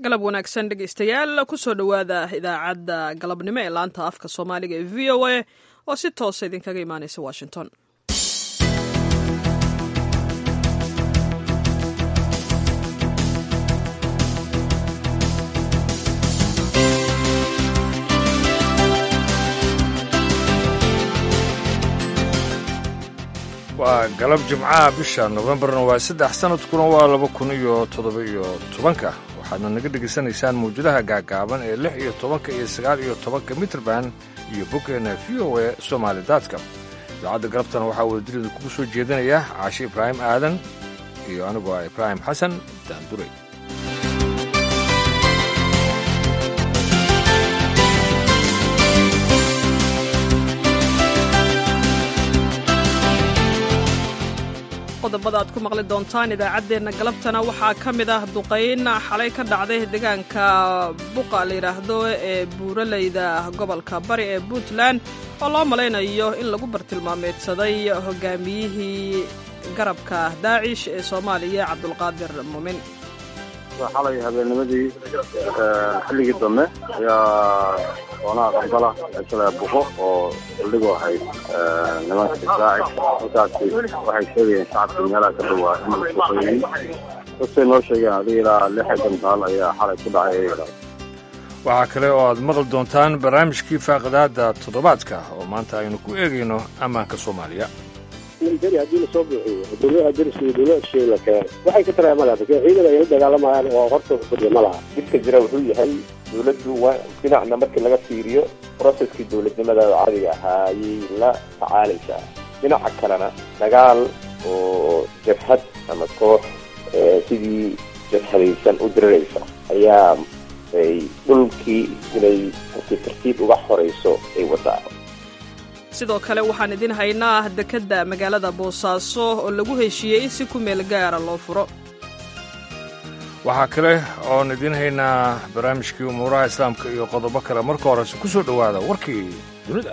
galab wanaagsan dhegaystayaal kusoo dhowaada idaacadda galabnimo ee laanta afka soomaaliga ee v o a oo si toosa idinkaga imaanaysa washington waa galab jimcaha bisha nofembarna waa saddex sanadkuna waa laba kun iyo toddoba iyo tobanka waxaadna naga dhegaysanaysaan mawjadaha gaagaaban ee lix iyo tobanka iyo sagaal iyo tobanka mitrband iyo boggeena v o a somaali daadka idaacadda galabtana waxaa wadadilida kugu soo jeedinaya caashe ibraahim aadan iyo anigoo ah ibraahim xasan daanduray qodobada aad ku maqli doontaan idaacaddeenna galabtana waxaa ka mid ah duqayn xalay ka dhacday deegaanka buqa la yidhaahdo ee buuraleyda gobolka bari ee puntland oo loo malaynayo in lagu bartilmaameedsaday hogaamiyihii garabka daacish ee soomaaliya cabdulqaadir muumin xalay habeennimadii xilligii dambe ayaa doonaha qandala meeshala buqo oo saldhigu ahayd nimanka daacish halkaasi waxay sheegayeen shacabka meelaha ka dhawaa in la suqeeyey dadkay noo sheegeen adiga ilaa lixi gantaal ayaa xalay ku dhacay ayadha waxaa kale oo aad maqli doontaan barnaamijkii faaqidaada toddobaadka oo maanta aynu ku eegayno ammaanka soomaaliya military haddii lasoo buuxiyo dowladaha dariska iyo dowlada shisheeye la keeno waxay ka taraya malaha marka ciidan ay la dagaalamayaan oo hortooda fadhiya ma laha dhibka jira wuxuu yahay dowladdu waa dhinacna markii laga fiiriyo proceskii dowladnimada caadiga ahaa ayay la tacaalaysaa dhinaca kalena dagaal oo jabhad ama koox sidii jabhadaysan u diriraysa ayaa ay dhulkii inay tartiib tartiib uga horayso ay wadaa sidoo kale waxaan idin haynaa dekedda magaalada boosaaso oo lagu heshiiyey in si ku meel gaara loo furo waxaa kale oon idiin haynaa barnaamijkii umuuraha islaamka iyo qodobo kale marka horese ku soo dhowaada warkii dunida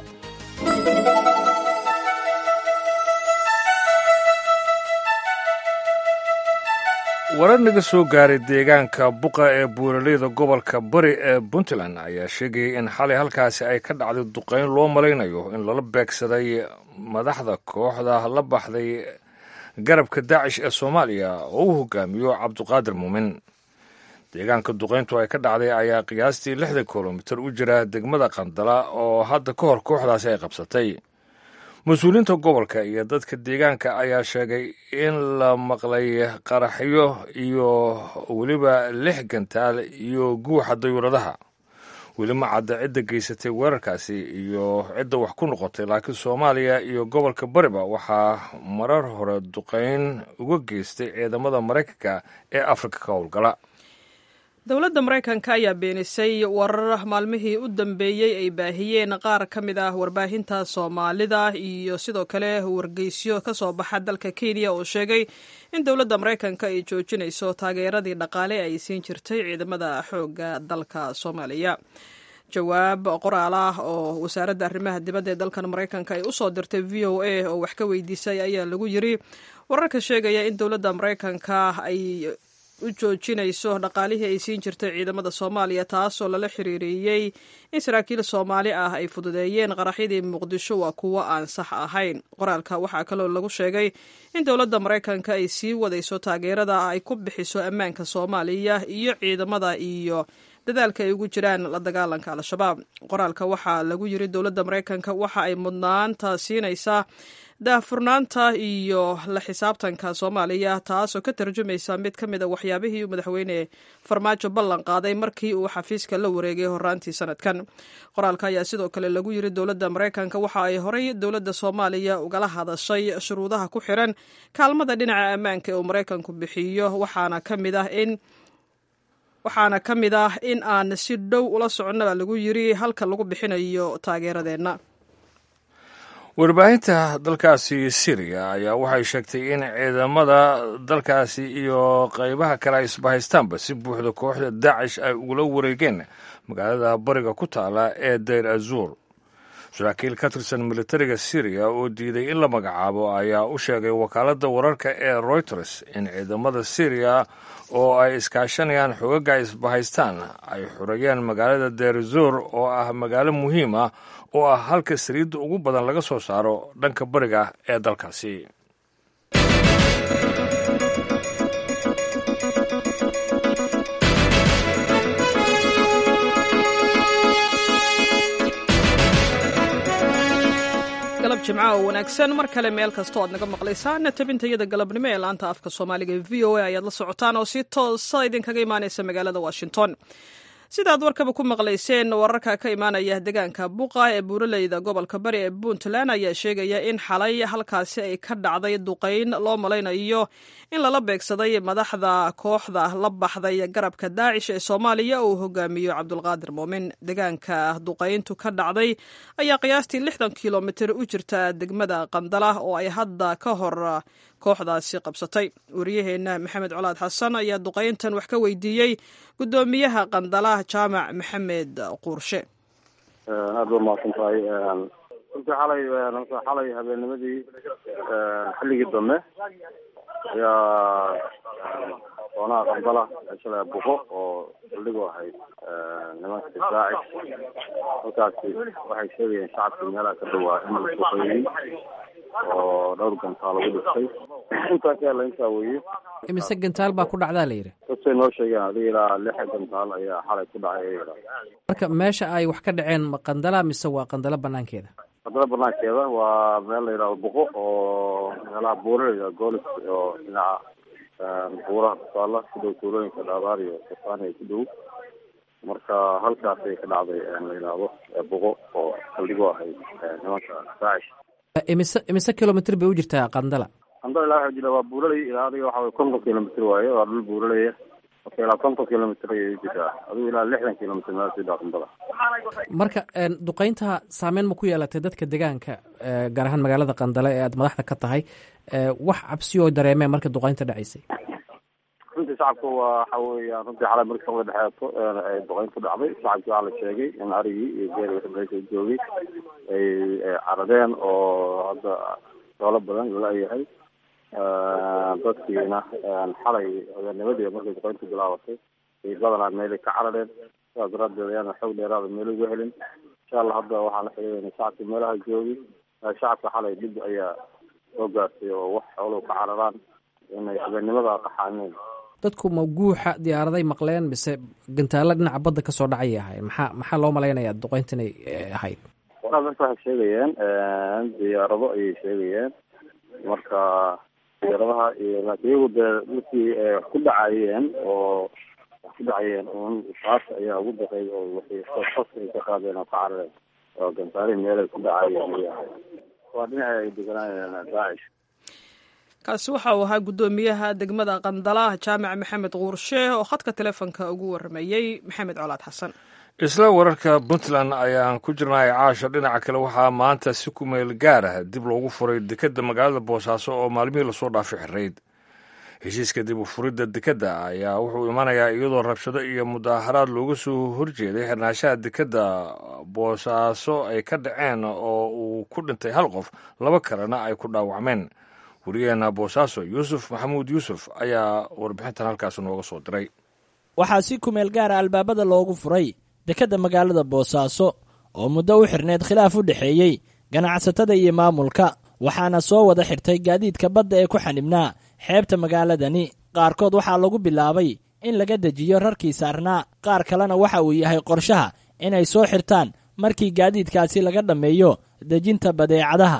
warar naga soo gaaray deegaanka buqa ee buuraleyda gobolka bari ee puntland ayaa sheegayay in xalay halkaasi ay ka dhacday duqayn loo malaynayo in lala beegsaday madaxda kooxda la baxday garabka daacish ee soomaaliya oo uu hogaamiyo cabduqaadir muumin deegaanka duqayntu ay ka dhacday ayaa qiyaastii lixdan kilomitir u jira degmada qandala oo hadda ka hor kooxdaasi ay qabsatay mas-uuliyiinta gobolka iyo dadka deegaanka ayaa sheegay in la maqlay qaraxyo iyo weliba lix gantaal iyo guuxa dayuuradaha weli ma cadda cidda geysatay weerarkaasi iyo cidda wax ku noqotay laakiin soomaaliya iyo gobolka bariba waxaa marar hore duqayn uga geystay ciidamada maraykanka ee afrika ka howlgala dowladda maraykanka ayaa beenisay warar maalmihii u dambeeyey ay baahiyeen qaar ka mid ah warbaahinta soomaalida iyo sidoo kale wargeysyo ka soo baxa dalka kenya oo sheegay in dowladda maraykanka ay joojinayso taageeradii dhaqaale ay siin jirtay ciidamada xoogga dalka soomaaliya jawaab qoraal ah oo wasaaradda arrimaha dibadda ee dalkan maraykanka ay usoo dirtay v o a oo wax ka weydiisay ayaa lagu yiri wararka sheegaya in dowladda maraykanka ay u joojinayso dhaqaalihii ay siin jirtay ciidamada soomaaliya taasoo lala xiriiriyey in saraakiil soomaali ah ay fududeeyeen qaraxyadii muqdisho waa kuwo aan sax ahayn qoraalka waxaa kaloo lagu sheegay in dowladda maraykanka ay sii wadayso taageerada ay ku bixiso ammaanka soomaaliya iyo ciidamada iyo dadaalka ay ugu jiraan la dagaalanka al-shabaab qoraalka waxaa lagu yiri dowladda maraykanka waxa ay mudnaanta siinaysaa daahfurnaanta iyo la xisaabtanka soomaaliya taasoo ka tarjumaysa mid ka mid a waxyaabihii madaxweyne farmaajo ballan qaaday markii uu xafiiska la wareegay horaantii sanadkan qoraalka ayaa sidoo kale lagu yiri dowladda maraykanka waxa ay horey dowladda soomaaliya ugala hadashay shuruudaha ku xiran kaalmada dhinaca ammaanka ee uu maraykanku bixiyo waxaana ka mid ah in waxaana ka mid ah in aan si dhow ula soconnaba lagu yiri halka lagu bixinayo taageeradeenna warbaahinta dalkaasi syriya ayaa waxay sheegtay in ciidamada dalkaasi iyo qaybaha kale ay isbahaystaanba si buuxda kooxda daacish ay ugula wareegeen magaalada bariga ku taala ee dayr azuur saraakiil ka tirsan militariga syriya oo diiday in la magacaabo ayaa u sheegay wakaaladda wararka ee reuters in ciidamada syriya oo ay iskaashanayaan xoogaga isbahaystaan ay xurayeen magaalada derzor oo ah magaalo muhiim ah oo ah halka saliidda ugu badan laga soo saaro dhanka bariga ee dalkaasi galab jimca oo wanaagsan mar kale meel kastoo aad naga maqlaysaan tabintayada galabnimo ee laanta afka soomaaliga ee v o a ayaad la socotaan oo si toosa idinkaga imaanaysa magaalada washington sidaad warkaba ku maqlayseen wararka ka imaanaya deegaanka buqa ee buuraleyda gobolka bari ee puntland ayaa sheegaya in xalay halkaasi ay ka dhacday duqayn loo malaynayo in lala beegsaday madaxda kooxda la baxday garabka daacish ee soomaaliya uu hogaamiyo cabdulqaadir muumin deegaanka duqayntu ka dhacday ayaa qiyaastii lixdan kilomitir u jirta degmada qandala oo ay hadda ka hor kooxdaasi qabsatay wariyaheenna maxamed colaad xasan ayaa duqayntan wax ka weydiiyey guddoomiyaha qandala jaamac maxamed quurshe aad ba mahadsan tahay runtii xalay xalay habeennimadii xilligii dambe ayaa doonaha qandala shalay buqo oo saldhigu ahayd nimanka difaaci halkaasi waxay sheegayeen shacabka meelaha ka dhawaa in la duqeeyey oo dhowr gantaal lagu dhistay intaa ka hela intaa weye imise gantaal baa ku dhacdaa la yidhi dadkay noo sheegeen adiga ilaa lix gantaal ayaa xalay ku dhacay ayada marka meesha ay wax ka dhaceen ma qandala mise waa qandala banaankeeda qandala banaankeeda waa meel la yidhahdo buqo oo meelaha buura la yidhahdo goolis oo dhinaca buuraha kusaala ku dhow tuulooyinka dhaabaar iyo safaaniya ku dhow marka halkaasay ka dhacday la yidhaahdo buqo oo saldhigo ahayd nimanka daacish imise imise kilomitr bay u jirtaa qandala qandala ilaa waxa jira waa buuraley ilaa adiga waxa way konton kilomitr waaye waa dhul buuraleya marka ilaa konton kilomitr ayay u jirtaa adigu ilaa lixdan kilomitr meel sida qandala marka duqeynta saameyn ma ku yeelatay dadka deegaanka gaar ahaan magaalada qandale ee aad madaxda ka tahay wax cabsiyo dareemeen marka duqeynta dhacaysay runtii shacabka waa waxa weeyaan runtii xalay markii sabada dhexeeto ay duqeyntu dhacday shacabkii waxaa la sheegay in arigii iyo geeli wixii meesha joogay ay caradeen oo hadda doolo badan lala-yahay dadkiina xalay habeennimadii markay duqeyntu bilaabatay ay badanaa meelay ka carareen sidaas daraadeed ayaana xoog dheeraada meel uga helin insha allah hadda waxaan la xiriirayna shacabkii meelaha joogay shacabka xalay dhib ayaa soo gaartay oo wax xooluhu ka cararaan inay habeennimada qaxaaneen dadku ma guuxa diyaaraday maqleen mise gantaalo dhinaca badda kasoo dhacay ahay maxaa maxaa loo malaynayaa duqeynta inay ahayd waraa marka waxay sheegayeen diyaarado ayay sheegayeen marka diyaaradaha iyo laakiin iyagu dee dadkii wax ku dhacayeen oo wax ku dhacayeen un taas ayaa ugu daqay oo waxay fas ay ka qaadeen oo ka carareen oo gantaalihi meelay ku dhacayeen ayay ahayd waa dhinaca ay deganaayeen daacish kaasi waxa uu ahaa guddoomiyaha degmada qandala jaamac maxamed quurshe oo khadka telefonka ugu waramayey maxamed colaad xasan isla wararka puntland ayaan ku jirnay caasha dhinaca kale waxaa maanta si ku meel gaar ah dib loogu furay dekedda magaalada boosaaso oo maalmihii lasoo dhaafay xirayd heshiiska dib u furidda dekedda ayaa wuxuu imanayaa iyadoo rabshado iyo mudaaharaad looga soo horjeeday xirnaanshaha dekedda boosaaso ay ka dhaceen oo uu ku dhintay hal qof laba kalena ay ku dhaawacmeen wariyaheena boosaaso yuusuf maxamuud yuusuf ayaa warbixintan halkaas nooga soo diray waxaa si kumeel gaara albaabada loogu furay dekedda magaalada boosaaso oo muddo u xirneyd khilaaf u dhexeeyey ganacsatada iyo maamulka waxaana soo wada xirtay gaadiidka badda ee ku xanibnaa xeebta magaaladani qaarkood waxaa lagu bilaabay in laga dejiyo rarkii saarnaa qaar kalena waxa uu yahay qorshaha inay soo xirtaan markii gaadiidkaasi laga dhammeeyo dejinta badeecadaha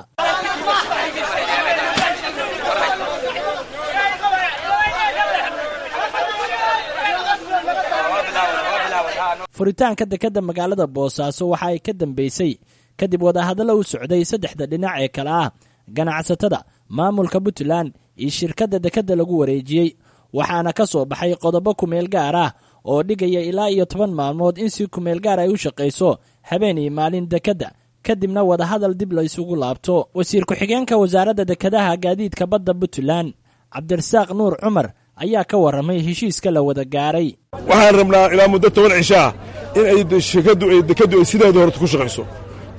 furitaanka dekedda magaalada boosaaso waxa ay ka dambeysay kadib wadahadallo u socday saddexda dhinac ee kale ah ganacsatada maamulka puntland iyo shirkadda dekedda lagu wareejiyey waxaana ka soo baxay qodobo kumeel gaar ah oo dhigaya ilaa iyo toban maalmood in si kumeel gaar ay u shaqayso habeen iyo maalin dekedda kadibna wadahadal dib la isugu laabto wasiir ku-xigeenka wasaaradda dekedaha gaadiidka badda puntland cabdirasaaq nuur cumar ayaa ka warramay heshiiska la wada gaaray waxaan rabnaa ilaa muddo toban cishaa in ay shirkaddu ay dekeddu ay sideeda horta ku shaqayso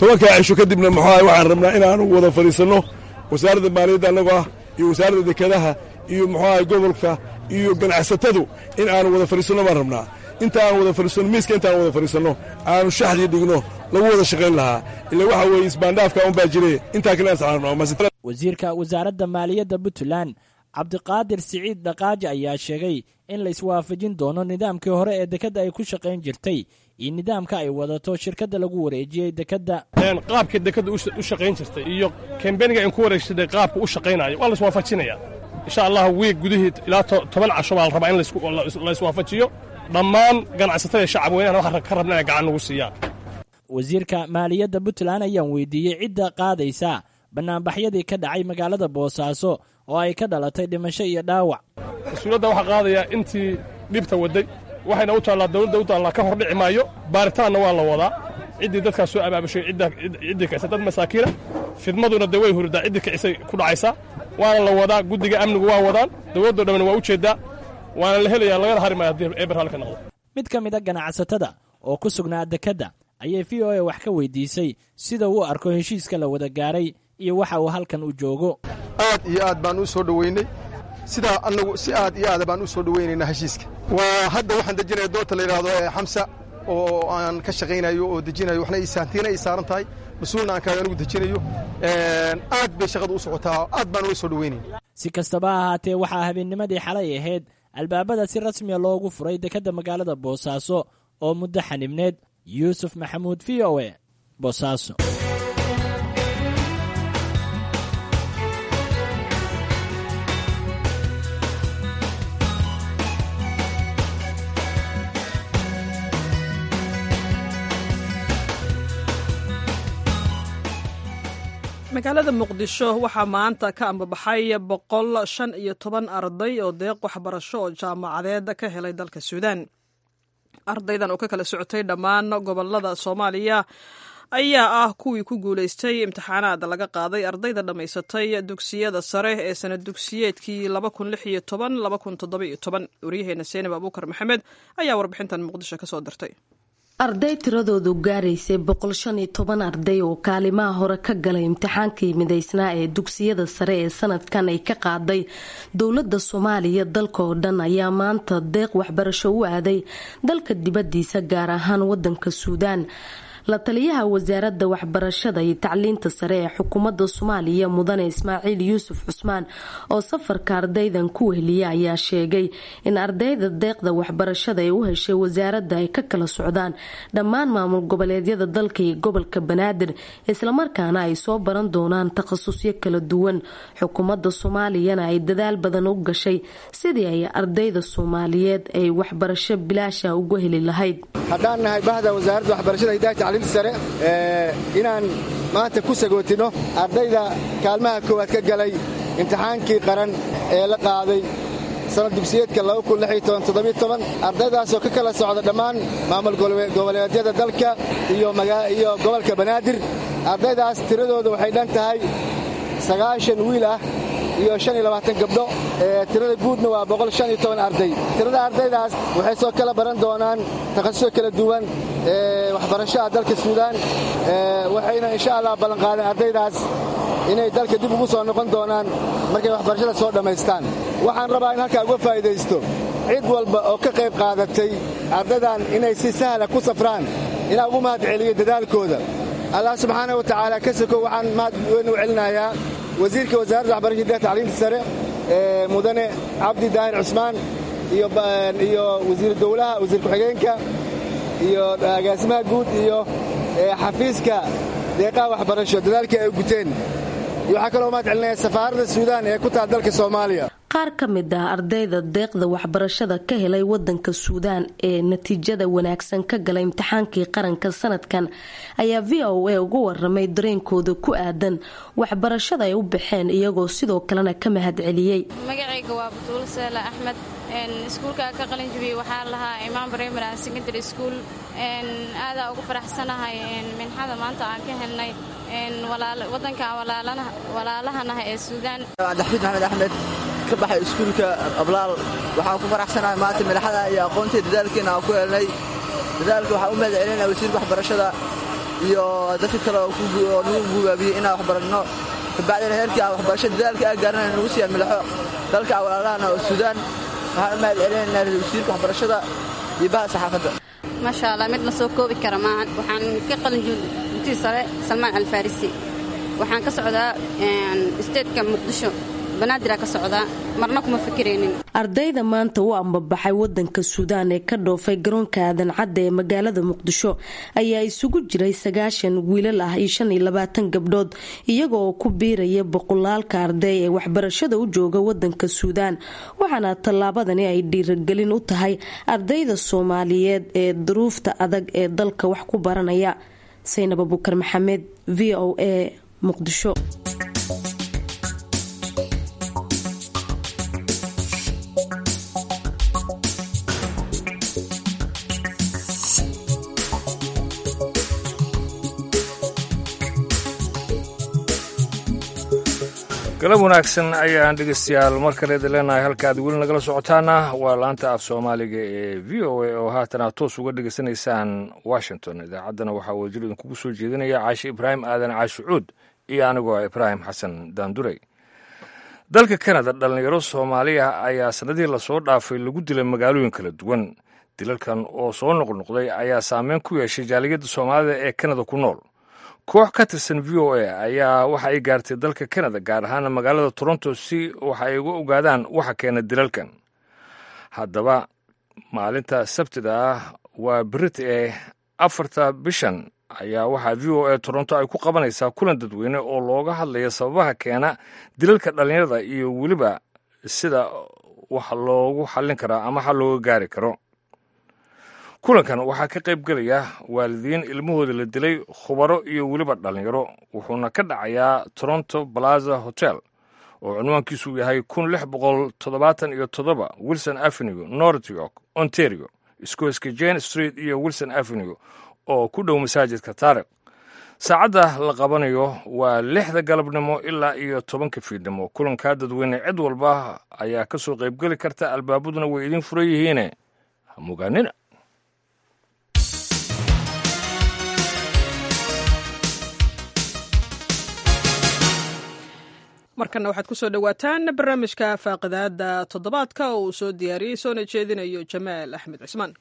tobankaa cisho kadibna muxuaha waxaan rabnaa inaanu wada fadhiisanno wasaaradda maaliyadda annagoo ah iyo wasaaradda dekedaha iyo muxuaha gobolka iyo ganacsatadu in aanu wada fadhiisanno baan rabnaa inta aan wada fadhiisanno miiska intaan wada fadhiisanno aanu shaxdii dhigno lagu wada shaqayn lahaa ila waxa weeye isbaandhaafka un baa jire intaa kale aan wasiirka wasaaradda maaliyadda puntland cabdiqaadir siciid dhaqaaji ayaa sheegay in la iswaafajin doono nidaamkii hore ee dekedda ay ku shaqayn jirtay iyo nidaamka ay wadato shirkadda lagu wareejiyey dekedda qaabkii dekedda u shaqayn jirtay iyo kambeniga in ku wareegsaday qaabka u shaqaynayo waa la iswaafajinaya insha allah wiig gudihii ilaa toban casho baa la rabaa in la iswaafajiyo dhammaan ganacsatada shacab weynahana waxaan ka rabna inay gacan nagu siiyaan wasiirka maaliyadda puntland ayaan weydiiyey cidda qaadaysa bannaanbaxyadii ka dhacay magaalada boosaaso oo ay ka dhalatay dhimasho iyo dhaawac mas-uuliyadda waxaa qaadayaa intii dhibta waday waxayna u taallaa dawladda u taallaa ka hor dhici maayo baaritaanna waa la wadaa ciddii dadkaas soo abaabushay ciddii kicisa dad masaakiina fidmaduna dee way hurdaa ciddii kicisay ku dhacaysaa waana la wadaa guddiga amnigu waa wadaan dawladdo dhamman waa u jeeddaa waana la helayaa lagana hari maayo haddii eber halka noqdo mid ka mid a ganacsatada oo ku sugnaa dekedda ayay v o a wax ka weydiisay sida uu arko heshiiska la wada gaaray iyo waxa uu halkan u joogo aad iyo aad baan u soo dhoweynay sidaa annagu si aad iyo aada baan u soo dhoweynaynaa heshiiska waa hadda waxaan dejinaya doorta la yidhaahdo ee xamsa oo aan ka shaqaynayo oo dejinayo waxna iisaantiina ay saaran tahay mas-uulna aan kaaga anigu dejinayo aad bay shaqadu u socotaa aad baan uga soo dhoweynayna si kastaba ha ahaatee waxaa habeennimadii xalay ahayd albaabada si rasmiya loogu furay dekedda magaalada boosaaso oo muddo xanibneed yuusuf maxamuud v o e boosaaso magaalada muqdisho waxaa maanta ka ambabaxay boqol shan iyo toban arday oo deeq waxbarasho oo jaamacadeed ka helay dalka suudaan ardaydan oo ka kala socotay dhammaan gobolada soomaaliya ayaa ah kuwii ku guulaystay imtixaanaad laga qaaday ardayda dhammaysatay dugsiyada sare ee sanad dugsiyeedkii waryaheena seenab abuukar maxamed ayaa warbixintan muqdisho kasoo dirtay arday tiradoodu gaaraysay boqol shan iyo toban arday oo kaalimaha hore ka galay imtixaankii midaysnaa ee dugsiyada sare ee sanadkan ay ka qaaday dowlada soomaaliya dalka oo dhan ayaa maanta deeq waxbarasho u aaday dalka dibadiisa gaar ahaan wadanka suudaan la taliyaha wasaaradda waxbarashada iyo tacliinta sare ee xukuumadda soomaaliya mudane ismaaciil yuusuf cusmaan oo safarka ardaydan ku weheliya ayaa sheegay in ardayda deeqda waxbarashada ee u heshay wasaaradda ay ka kala socdaan dhammaan maamul goboleedyada dalka iyo gobolka banaadir islamarkaana ay soo baran doonaan takhasusyo kala duwan xukuumadda soomaaliyana ay dadaal badan u gashay sidii ay ardayda soomaaliyeed ay waxbarasho bilaasha uga heli lahayd sare inaan maanta ku sagootino ardayda kaalmaha koowaad ka galay imtixaankii qaran ee la qaaday sanad dugsiyeedka ardaydaasoo ka kala socda dhammaan maamul goboleedyada dalka iyo gobolka banaadir ardaydaas tiradooda waxay dhan tahay sagaashan wiil ah iyo gabdho tirada guudna waa arday tirada ardaydaas waxay soo kala baran doonaan takhasusyo kala duwan waxbarashaha dalka suudaan waxayna insha allah ballanqaadeen ardaydaas inay dalka dib ugu soo noqon doonaan markay waxbarashada soo dhammaystaan waxaan rabaa in halkaa uga faa'idaysto cid walba oo ka qayb qaadatay ardaydan inay si sahla ku safraan inaa ugu mahad celiyo dadaalkooda allah subxaana wa tacaala ka soko waxaan mahad weyn u celinayaa wasiirka wasaaradda waxbarashada tacliinta sare ee mudane cabdi daahir cusmaan iyo wasiir dowlaha wasiir ku-xigeenka iyo agaasimaha guud iyo xafiiska deeqaha waxbarasho dadaalkii ay guteen iyo waxaa kaloo mahad celinaya safaaradda suudaan ee ku taal dalka soomaaliya qaar ka mid ah ardayda deeqda waxbarashada ka helay wadanka suudaan ee natiijada wanaagsan ka galay imtixaankii qaranka sanadkan ayaa v o a uga waramay dareenkooda ku aadan waxbarashada ay u baxeen iyagoo sidoo kalena ka mahad celiyey magacayga waa batuul seela axmed iskuulka ka qalinjibiyey waxaa lahaa imaan primary and secondary school aadaa ugu faraxsanahay minxada maanta aan ka helnay wadanka walaalahanaha ee suudaan cabdixafiid maxamed axmed ka baxay iskuulka ablaal waxaan ku faraxsanahay maanta madaxada iyo aqoontii dadaalkiina aan ku helnay dadaalka waxaan u mahad celinaya wasiirka waxbarashada iyo dadka kale oo nagu gubaabiyey inaan wax baranno kabacdina heerkii aan waxbarasho dadaalka aan gaarana nagu sii amilexo dalka walaalahana oo suudaan waxaan u mahad celinaynaa wasiirka waxbarashada iyo baha saxaafadda maasha allah mid la soo koobi kara maahan waxaan ka qalin juuntii sare salmaan alfarisi waxaan ka socdaa isteedka muqdisho banaadir ka socdaa marna kuma fikiraynin ardayda maanta u ambabaxay wadanka suudaan ee ka dhoofay garoonka aadan cadda ee magaalada muqdisho ayaa isugu jiray sagaashan wiilal ah iyo shan iyo labaatan gabdhood iyaga oo ku biiraya boqolaalka arday ee waxbarashada u jooga wadanka suudaan waxaana tallaabadani ay dhiiragelin u tahay ardayda soomaaliyeed ee duruufta adag ee dalka wax ku baranaya saynab abukar maxamed v o a muqdisho galab wanaagsan ayaan dhegeystayaal mar kale idin leenahay halkaad weli nagala socotaana waa laanta af soomaaliga ee v o a oo haatan aad toos uga dhegeysanaysaan washington idaacaddana waxaa wasiir idinkugu soo jeedinaya caashi ibraahim aadan caashi cuud iyo anigoo ah ibraahim xasan daandurey dalka kanada dhallinyaro soomaaliya ayaa sannadihii lasoo dhaafay lagu dilay magaalooyin kala duwan dilalkan oo soo noqnoqday ayaa saameyn ku yeeshay jaaliyadda soomaalida ee kanada ku nool koox ka tirsan v o a ayaa waxa ay gaartay dalka kanada gaar ahaana magaalada toronto si waxa ay uga ogaadaan waxa keena dilalkan haddaba maalinta sabtida ah waa berit ee afarta bishan ayaa waxaa v o a toronto ay ku qabanaysaa kulan dadweyne oo looga hadlaya sababaha keena dilalka dhallinyarada iyo weliba sida wax loogu xallin karaa ama xal looga gaari karo kulankan waxaa ka qayb gelaya waalidiin ilmahooda la dilay khubaro iyo weliba dhallinyaro wuxuuna ka dhacayaa toronto plaza hotel oo cunwaankiisu yahay kun lix boqol toddobaatan iyo toddoba wilson avenue north york ontario iskooska jane street iyo wilson avenue oo ku dhow masaajidka taariq saacadda la qabanayo waa lixda galabnimo ilaa iyo tobanka fiidnimo kulankaa dadweyne cid walba ayaa ka soo qaybgeli karta albaabaduna way idiin furan yihiine hamugaanina markana waxaad ku soo dhowaataan barnaamijka faaqidaada toddobaadka oo uu soo diyaariyey soona jeedinayo jamaal axmed cismaan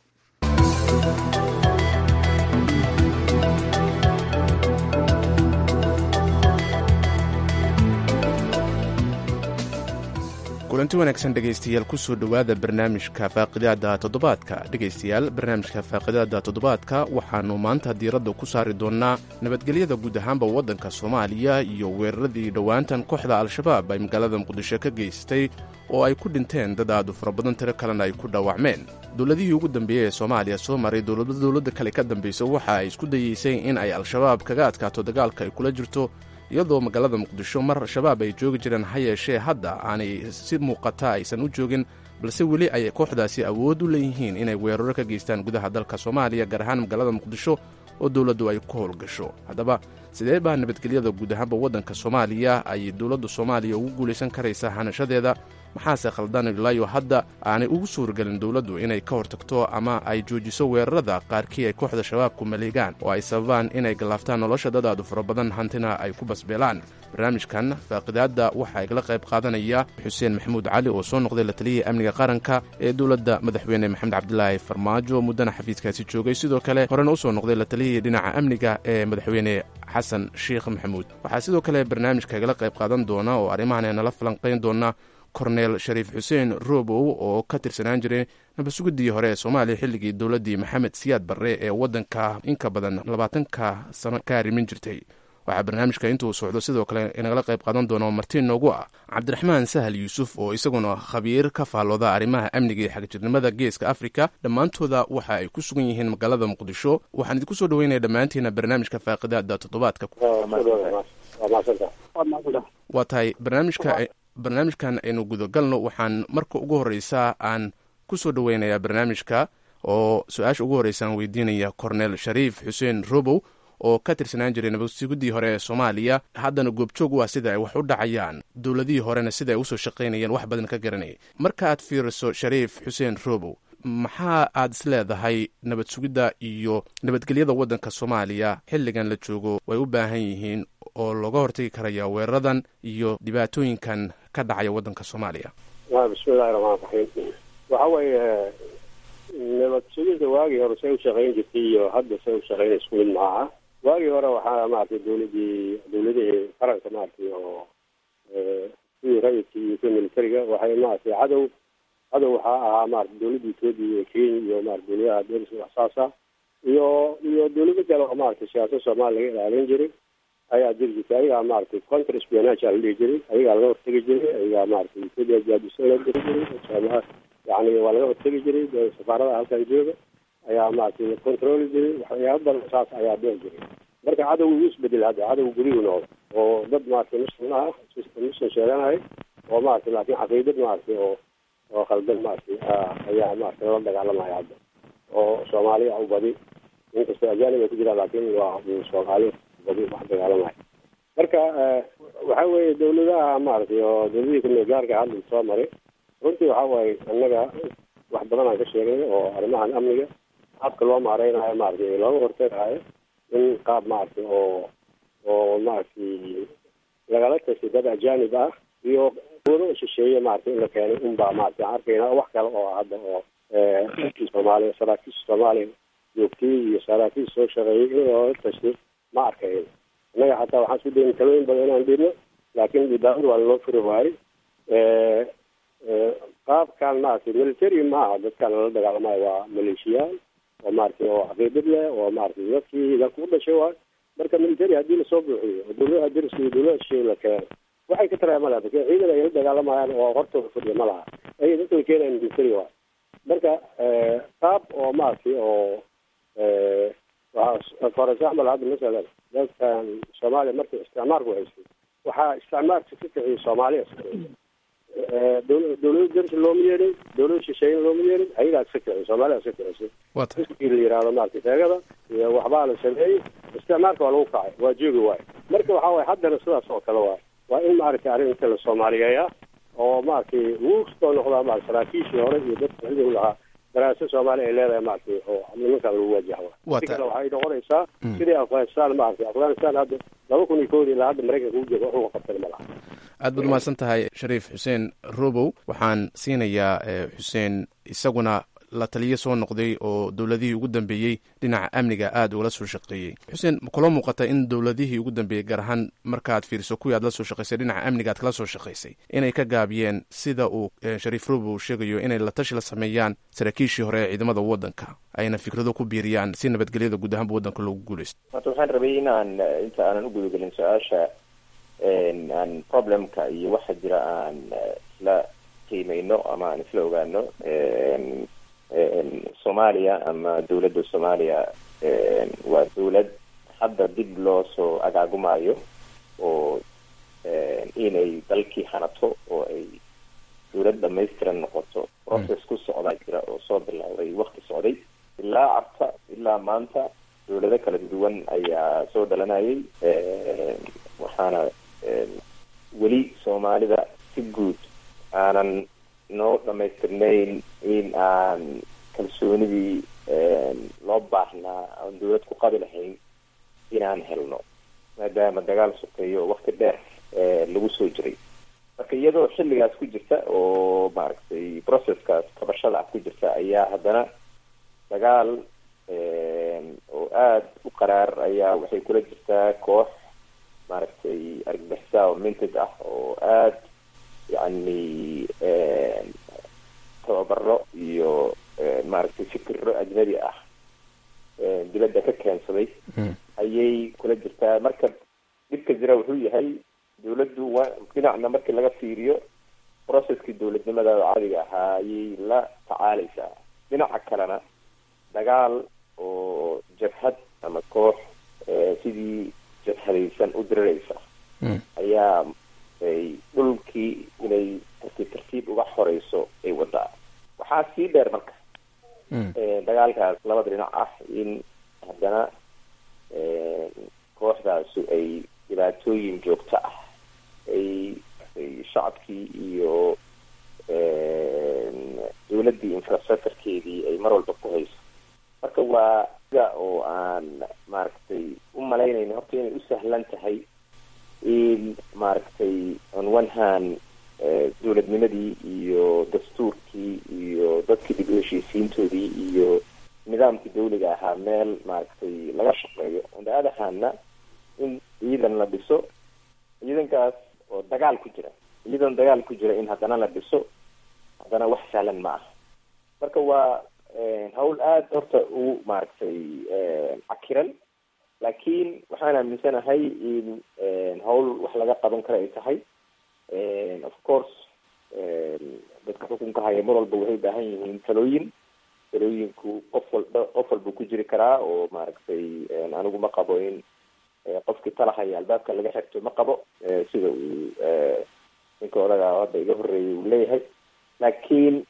kulanti wanaagsan dhegaystayaal kusoo dhowaada barnaamijka faaqidaada toddobaadka dhegaystayaal barnaamijka faaqidaada toddobaadka waxaannu maanta diiradda ku saari doonnaa nabadgelyada guud ahaanba waddanka soomaaliya iyo weeraradii dhowaantan kooxda al-shabaab ay magaalada muqdisho ka geystay oo ay ku dhinteen dad aadu fara badan tiro kalena ay ku dhaawacmeen dowladihii ugu dambeeyey ee soomaaliya soo maray dowlada dowladda kale ka dambaysa waxa ay isku dayeysay in ay al-shabaab kaga adkaato dagaalka ay kula jirto iyadoo magaalada muqdisho mar shabaab ay joogi jireen ha yeeshee hadda aanay si muuqata aysan u joogin balse weli ay kooxdaasi awood u leeyihiin inay weeraro ka geystaan gudaha dalka soomaaliya gaar ahaan magaalada muqdisho oo dowladdu ay ku howlgasho haddaba sidee baa nabadgelyada guud ahaanba waddanka soomaaliya ay dowladda soomaaliya ugu guulaysan karaysaa hanashadeeda maxaase khaldan ilaayo hadda aanay ugu suuragelin dowladdu inay ka hortagto ama ay joojiso weerarada qaarkii ay kooxda shabaabku maleegaan oo ay sababaan inay gallaaftaan nolosha dadaadu fara badan hantina ay ku basbeelaan barnaamijkan faaqidaadda waxaa igala qayb qaadanaya xuseen maxamuud cali oo soo noqday la taliyihii amniga qaranka ee dowladda madaxweyne maxamed cabdilaahi farmaajo muddana xafiiskaasi joogay sidoo kale horena usoo noqday la taliyihii dhinaca amniga ee madaxweyne xasan sheikh maxamuud waxaa sidoo kale barnaamijka igala qayb qaadan doona oo arrimahan nala falanqayn doona korneel shariif xuseen robow oo ka tirsanaan jiray nabadsuguddii hore ee soomaaliya xilligii dowladdii maxamed siyaad barre ee waddanka inka badan labaatanka sano ka arrimin jirtay waxaa barnaamijka intuu socdo sidoo kale inagala qayb qaadan doono martiin noogu ah cabdiraxmaan sahal yuusuf oo isaguna khabiir ka faallooda arrimaha amniga iyo xagjirnimada geeska afrika dhammaantooda waxa ay ku sugan yihiin magaalada muqdisho waxaan idinku soo dhaweynaya dhammaantiina barnaamijka faaqidaada toddobaadka waa tahay barnaamijka barnaamijkan aynu gudagalno waxaan marka ugu horreysa aan ku soo dhoweynayaa barnaamijka oo su-aasha ugu horreysa aan weydiinaya korneel shariif xuseen robow oo ka tirsanaan jiray nabadsiguddii hore ee soomaaliya haddana goobjoog u ah sida ay wax u dhacayaan dowladihii horena sida ay usoo shaqaynayeen wax badan ka garanayay marka aad fiiriso shariif xuseen robow maxaa aad is leedahay nabad sugidda iyo nabadgelyada waddanka soomaaliya xilligan la joogo way u baahan yihiin oo looga hortagi karaya weeraradan iyo dhibaatooyinkan ka dhacaya waddanka soomaaliya bismillahi raxmaan raxiim waxa weeye nabad sugidda waagii hore say u shaqayn jirtay iyo hadda say u shaqayn isku mid maaha waagii hore waxaa maaragtay dawladii dawladihii qaranka maaragtay oo kuwii rayidkii iyo kuwii militariga waxay maaragtay cadow cadow waxaa ahaa maarata dawladda etoobiya iyo kenya iyo maarata dawladaha deriska waxsaasa iyo iyo dawlado kale oo maaragtay siyaasad soomaaliya laga ilaalin jiray ayaa jiri jirtay ayagaa maaragtay counter espionage aa la dhihi jiray ayagaa laga hortegi jiray ayagaa maaragtay etoobiya jaadisa laga diri jiray yani waa laga hortegi jiray safaarada halkan jooga ayaa maaragtay controli jiray waxyaaba badan saas ayaa dhici jiray marka cadow wuu isbedel hadda cadow guriyuu noqdo oo dad maaragtay muslim ah muslim sheeganayo oo maaragtay laakiin caqiidad maaragtay oo oo khaldan maaragtay ayaa maaragtay lala dagaalamaya hadda oo soomaaliya u badi inkastoo ajaanib ay ku jiraan laakiin waa soomaali badi wax dagaalamaya marka waxa weeye dawladaha maaragtay oo dawladihii kumeel gaarka hadda soo maray runtii waxa waaye annaga wax badan aan ka sheegnay oo arrimahan amniga qaabka loo maareynayo maaragtay looga hortagayo in qaab maaragtay oo oo maaragtay lagala tashay dad ajaanib ah iyo wado shisheeye maaragtay in la keenay unbaa maaragtay aan arkayna wax kale oo hadda oo soomaaliya saraakiisha soomaaliya joogtay iyo saraakiisha soo shaqeeyay in loola tashay ma arkayn annaga xataa waxaan isku dayin talooyin badan inaan dhibno laakiin idaacad waa loo furi waayey qaabkan maaragtay military maaha dadkan lala dagaalamayo waa maleeshiyaal oo maaragtay oo caqiidad leh oo maaragtay dadkii dalka u dhashay waay marka military haddii lasoo buuxiyo oo dawladaha deriska iyo dawladaha shisheeye la keeno waxay ka taraya ma laha lakin ciidan ay la dagaalamayaan oo hortooda fadhiya ma laha ay dadka la keenayan military waay marka qaab oo maaragtay oo for example hadda masalan dadkan soomaaliya markii isticmaalku haystay waxaa isticmaalka ka kiciyay soomaaliya dawlada dersi looma yeedhin dawlada shisheeyena looma yeedhin ayagaa iska kicin soomaaliya iska kicisay iskii la yihahdo maaragtay teegada iyo waxbaa la sameeyey isticmaalka waa lagu kacay waa joogi waayo marka waxa waye haddana sidaas oo kale waayo waa in maaragtay arrinta la soomaaliyeeya oo maaragtay wuu soo noqdaa maarata saraakiishii hore iyo dadka xilligu lahaa daraasad soomaaliya ay leedahay maaragtay oo nimankan lagu waajaha si kale waxay noqonaysaa sidii afghanistan maaragtay afghanistan hadda laba kun iyo koodi ilaa hadda maraykanka u jooga waxuga qabtay ma laha aad baad umahadsan tahay shariif xuseen robow waxaan siinayaa xuseen isaguna la taliyo soo noqday oo dowladihii ugu dambeeyey dhinaca amniga aad ugala soo shaqeeyey xuseen ma kula muuqata in dowladihii ugu dambeeyey gaar ahaan markaad fiiriso kuwii aad la soo shaqaysay dhinaca amniga aad kala soo shaqaysay inay ka gaabiyeen sida uu shariif robow sheegayo inay la tashi la sameeyaan saraakiishii hore ee ciidamada waddanka ayna fikrado ku biiriyaan si nabadgelyada guud ahaanba waddanka loogu guuleysto horta waxaan rabay inaan inta aanan u gudagelin su-aasha aan problemka iyo waxa jira aan isla qiimeyno ama aan isla ogaano soomaaliya ama dawladda soomaaliya waa dawlad hadda dib loo soo agaagumayo oo inay dalkii hanato oo ay dawlad dhamaystiran noqoto process ku socdaa jira oo soo bilowday wakti socday ilaa cabta ilaa maanta dawlado kala duwan ayaa soo dhalanayay waxaana weli soomaalida si guud aanan noo dhamaystirnayn in aan kalsoonidii loo baahnaa aan dawlad ku qabi lahayn inaan helno maadaama dagaal sokeeyo oo wakti dheer lagu soo jiray marka iyadoo xilligaas ku jirta oo maaragtay processkaas kabashada ah ku jirta ayaa haddana dagaal oo aada u qaraar ayaa waxay kula jirtaa koox maaragtay argagixisa oo minted ah oo aada yacni tababaro iyo maaragtay fikiro ajnabi ah dibadda ka keensaday ayay kula jirtaa marka dhibka jira wuxuu yahay dawladdu waa dhinacna markii laga fiiriyo processkii dawladnimada caadiga ahaa ayay la tacaaleysaa dhinaca kalena dagaal oo jabhad ama koox sidii jabhadaysan u diriraysa ayaa ay dhulkii inay tartiib tartiib uga xoreyso ay wadaa waxaa sii dheer marka dagaalkaas labada dhinac ah in haddana kooxdaasu ay dhibaatooyin joogto ah ay ay shacabkii iyo dowladdii infrastructurekeedii ay mar walba ku hayso marka waa ga oo aan maaragtay u malaynayno horta inay u sahlan tahay in maaragtay on one hand dowladnimadii iyo dastuurkii iyo dadkii dib u heshiisiintoodii iyo nidaamkii dawliga ahaa meel maaragtay laga shaqeeyo on the other handna in ciidan la dhiso ciidankaas oo dagaal ku jira ciidan dagaal ku jira in haddana la dhiso haddana wax sahlan ma aha marka waa hawl aada horta u maaragtay cakiran laakiin waxaan aaminsanahay in hawl wax laga qaban kara ay tahay of course dadka xukunka haya mar walba waxay ubaahan yihiin talooyin talooyinku qof walba qof walba ku jiri karaa oo maaragtay anigu ma qabo in qofkii talahaya albaabka laga xirto ma qabo sida uu ninka odaga hadda iga horeeyay uu leeyahay laakiin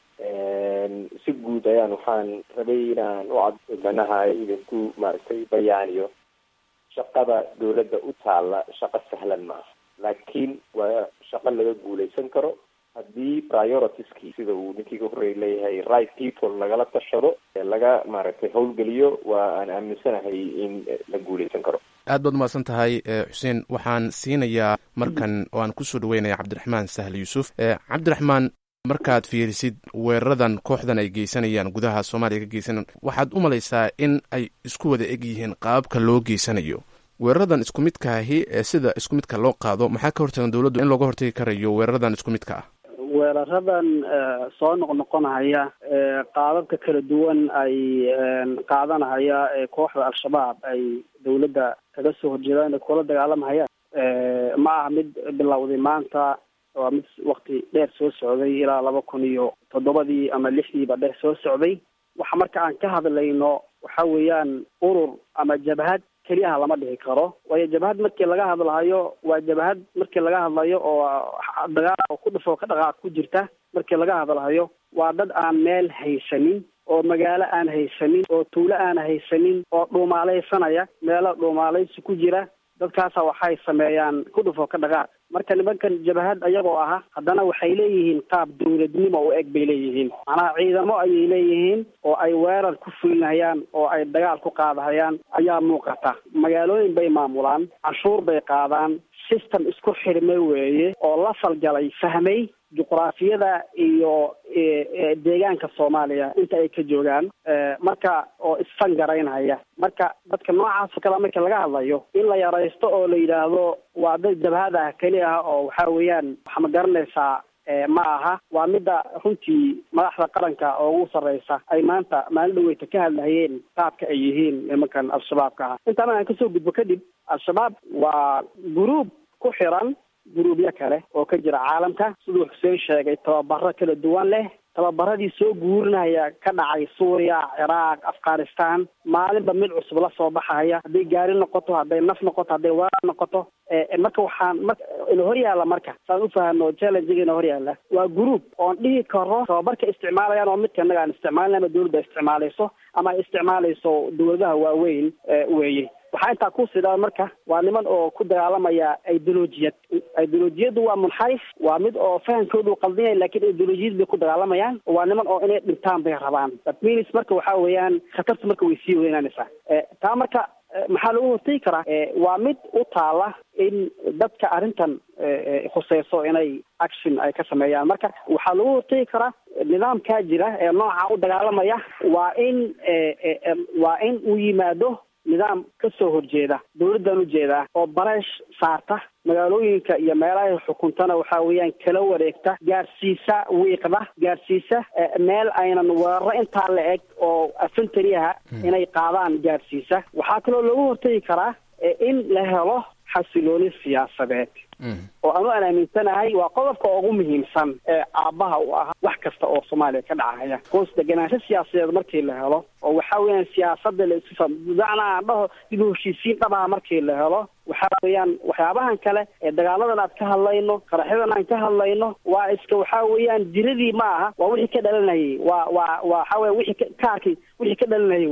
si guud ayaan waxaan rabay inaan u cad manaha idinku maaragtay bayaaniyo shaqada dowladda u taalla shaqo sahlan ma aha laakiin waa shaqo laga guuleysan karo haddii prioritieskii sida uu ninkii ka horreeyay leeyahay right people lagala tashado laga maaragtay howlgeliyo waa aan aaminsanahay in la guuleysan karo aad baad umahadsan tahay xuseen waxaan siinayaa markan oo aan kusoo dhaweynaya cabdiraxmaan sahl yuusuf cabdiraxmaan markaad fiirisid weeraradan kooxdan ay geysanayaan gudaha soomaaliya ka geysanayaan waxaad u malaysaa in ay isku wada eg yihiin qaababka loo geysanayo weeraradan isku midkaahi ee sida isku midka loo qaado maxaa ka hortagan dowladdu in looga hortagi karayo weeraradan isku midka ah weeraradan soo noqnoqonahaya qaababka kala duwan ay qaadanahaya ee kooxda al-shabaab ay dowladda kaga soo horjeedaan ay kula dagaalamahayaan ma aha mid bilowday maanta waa mid wakti dheer soo socday ilaa laba kun iyo toddobadii ama lixdiiba dheer soo socday waxa marka aan ka hadlayno waxa weeyaan urur ama jabhad keliyaha lama dhihi karo waayo jabhad markii laga hadlahayo waa jabhad markii laga hadlayo oo dagaal oo ku dhifoo ka dhaqaaq ku jirta markii laga hadlahayo waa dad aan meel haysanin oo magaalo aan haysanin oo tuulo aan haysanin oo dhuumaalaysanaya meelo dhuumaalaysi ku jira dadkaasa waxay sameeyaan ku dhufoo ka dhaqaaq marka nimankan jabhad ayagoo aha haddana waxay leeyihiin qaab dowladnimo u eg bay leeyihiin macnaha ciidamo ayay leeyihiin oo ay weerar ku fulinayaan oo ay dagaal ku qaadahayaan ayaa muuqata magaalooyin bay maamulaan canshuur bay qaadaan system isku xirmay weeye oo la falgalay fahmay juqraafiyada iyo deegaanka soomaaliya inta ay ka joogaan marka oo isfangaraynhaya marka dadka noocaas oo kale marka laga hadlayo in la yaraysto oo la yidhaahdo waa dad jabhad ah keli ah oo waxa weeyaan waxa ma garanaysaa ma aha waa midda runtii madaxda qaranka oo ugu sarreysa ay maanta maalin dhaweyta ka hadlahayeen qaabka ay yihiin nimankan al-shabaabka ah intaana aan kasoo gudbo kadib al-shabaab waa guruub ku xiran guruubyo kale oo ka jira caalamka siduu xuseen sheegay tababaro kala duwan leh tababaradii soo guurinaya ka dhacay suuriya ciraaq afghanistan maalinba mid cusub la soo baxaya hadday gaari noqoto hadday naf noqoto hadday weerar noqoto marka waxaan mar ina hor yaalla marka saan ufahano challengega ina hor yaalla waa group oon dhihi karo tababarka isticmaalayaan oo midka innaga aan isticmaalin ama dowladda isticmaalayso ama ay isticmaalayso dowladaha waaweyn weeye waxaa intaa ku sidhaa marka waa niman oo ku dagaalamaya ideolojiyad ideolojiyaddu waa munxarif waa mid oo fahamkoodu qaldinaya lakin ideolojiyad bay ku dagaalamayaan waa niman oo inay dhintaan bay rabaan that means marka waxa weeyaan khatartu marka way sii weynaanaysaa taa marka maxaa lagu hortegi karaa waa mid u taala in dadka arrintan khuseyso inay action ay ka sameeyaan marka waxaa lagu hortegi karaa nidaamkaa jira ee nooca u dagaalamaya waa in waa in uu yimaado nidaam ka soo horjeeda dowladdan ujeedaa oo bareesh saarta magaalooyinka iyo meelahay xukuntana waxa weeyaan kala wareegta gaarsiisa wiiqda gaarsiisa meel aynan weeraro intaa la eg oo afentariaha inay qaadaan gaarsiisa waxaa kaloo lagu hortegi karaa in la helo xasilooni siyaasadeed oo anu aan aaminsanahay waa qodobka ugu muhiimsan ee aabbaha u ah wax kasta oo soomaaliya ka dhacaya hoos deganaansho siyaasadeed markii la helo oo waxa weeyaan siyaasada laisudacna aan dhaho dib u heshiisiin dhabaha markii la helo waxa weeyaan waxyaabahan kale ee dagaaladan aad ka hadlayno qaraxyadan aan ka hadlayno waa iska waxa weeyaan jiradii ma aha waa wixii ka dhalanayay waa waa waxa weya wixii kaarkii wixii ka dhalanayay weye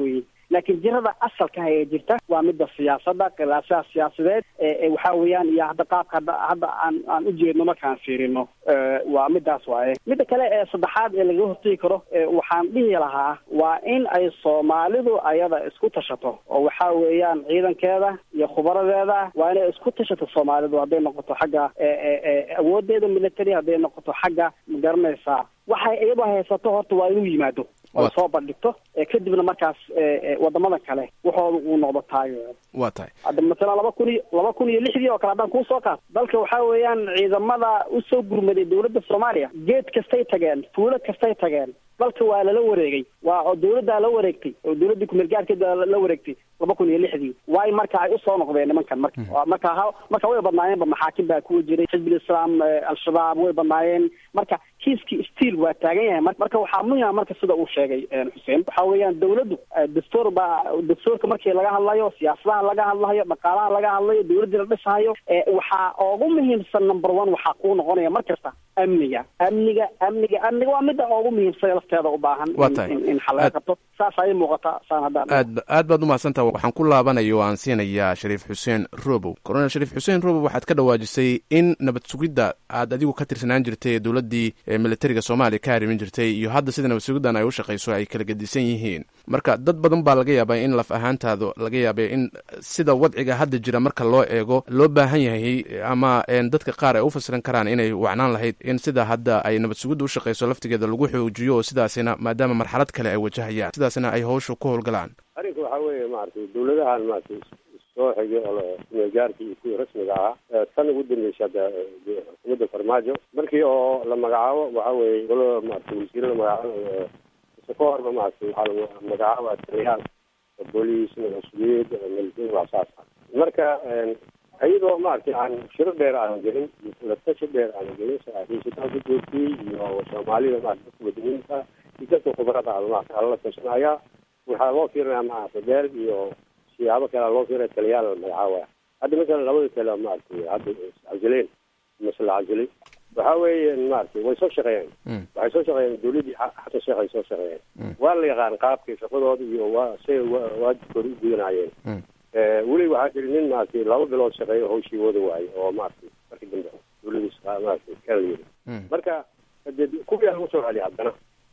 laakiin jirada asalka ah ee jirta waa midda siyaasadda khilaafaha siyaasadeed ee waxa weeyaan iyo hadda qaabka hadda hadda aan aan ujeedno markaan fiirino waa midaas waaye midda kale ee saddexaad ee lagaga hortegi karo waxaan dhihi lahaa waa in ay soomaalidu ayada isku tashato oo waxa weeyaan ciidankeeda iyo khubaradeeda waa inay isku tashato soomaalidu hadday noqoto xagga awoodeeda military hadday noqoto xagga magaranaysaa waxay iyadoo haysato horta waa inuu yimaado oo soo bandhigto kadibna markaas wadamada kale waxooda uu noqdo taageero waa tahay hadda masalan laba kun iyo laba kun iyo lixdii oo kale haddaan kuu soo qaato dalka waxaa weeyaan ciidamada usoo gurmaday dowladda soomaaliya geed kastay tageen fuulo kastay tageen dalka waa lala wareegay waa oo dowladdaa la wareegtay oo dowladdii kumeelgaarkeeda la wareegtay laba kun iyo lixdii waay marka ay usoo noqdeen nimankan marka marka ha marka way badnaayeenba maxaakim baa kuwa jiray xizbul islaam al-shabaab way badnaayeen marka kiiskii stiil waa taagan yahay marka waxaa muhima marka sida uu sheegay xuseen waxa weeyaan dowladdu dastuur baa dastuurka markii laga hadlayo siyaasadaha laga hadlayo dhaqaalaha laga hadlayo dowladdii la dhisahayo waxaa ugu muhiimsan number one waxaa kuu noqonaya mar kasta amniga amniga amniga amniga waa midda ugu muhiimsan lafteeda u baahan in xal laga qabto saas ayay muuqataa saan haddaan aad aad baad umahadsantaha waxaan ku laabanaya oo aan siinayaa shariif xuseen robow colonel shariif xuseen robow waxaad ka dhawaajisay in nabad sugidda aad adigu ka tirsanaan jirtay ee dowladdii militariga soomaaliya ka harimin jirtay iyo hadda sida nabad sugiddan ay u shaqayso ay kala gedisan yihiin marka dad badan baa laga yaabaa in laf ahaantaada laga yaabay in sida wadciga hadda jira marka loo eego loo baahan yahay ama dadka qaar ay u fasiran karaan inay wacnaan lahayd in sida hadda ay nabad sugidda u shaqayso laftigeeda lagu xoojiyo oo sidaasina maadaama marxalad kale ay wajahayaan sidaasina ay hawsha ku howlgalaan arrinka waxaa weeye maaragtay dowladahan maaragtay soo xigay kumeelgaarkii iyo kuwii rasmiga ahaa tan ugu dambeysay hadda xukuumadda farmaajo markii oo la magacaabo waxa weeye golo maaragtay wasiirada magacaabo ise ka horba maaragtay waxaa la magacaaba taliyaal booliis masuuliyad military waa saas marka iyadoo maaragtay aan shiro dheer aan gelin latashi dheer aan gelin saaxiibsitaan ku joogtay iyo soomaalida maarata dadka wadaniinta iyo dadka khubarada ah maarata ala la tashanaya waxaa loo fiirinaya maarata beel iyo siyaabo kale loo fiirinaya taliyaal la magacaabaya hadda masalan labada tale maaragtay hadda iscazileen mase la cazilay waxa weeye maaragtay way soo shaqeeyeen waxay soo shaqeeyeen dowladdii xasan sheekh ay soo shaqeeyeen waa la yaqaan qaabkii shaqadooda iyo waa say waajibkooda u gudanayeen weli waxaa jiri nin maaragtay laba bilood shaqeeyo hawshii wada waayo oo maaragtay markii dambe dowladiis maaragtay kala yiri marka de kuwii lagu soo celiya haddana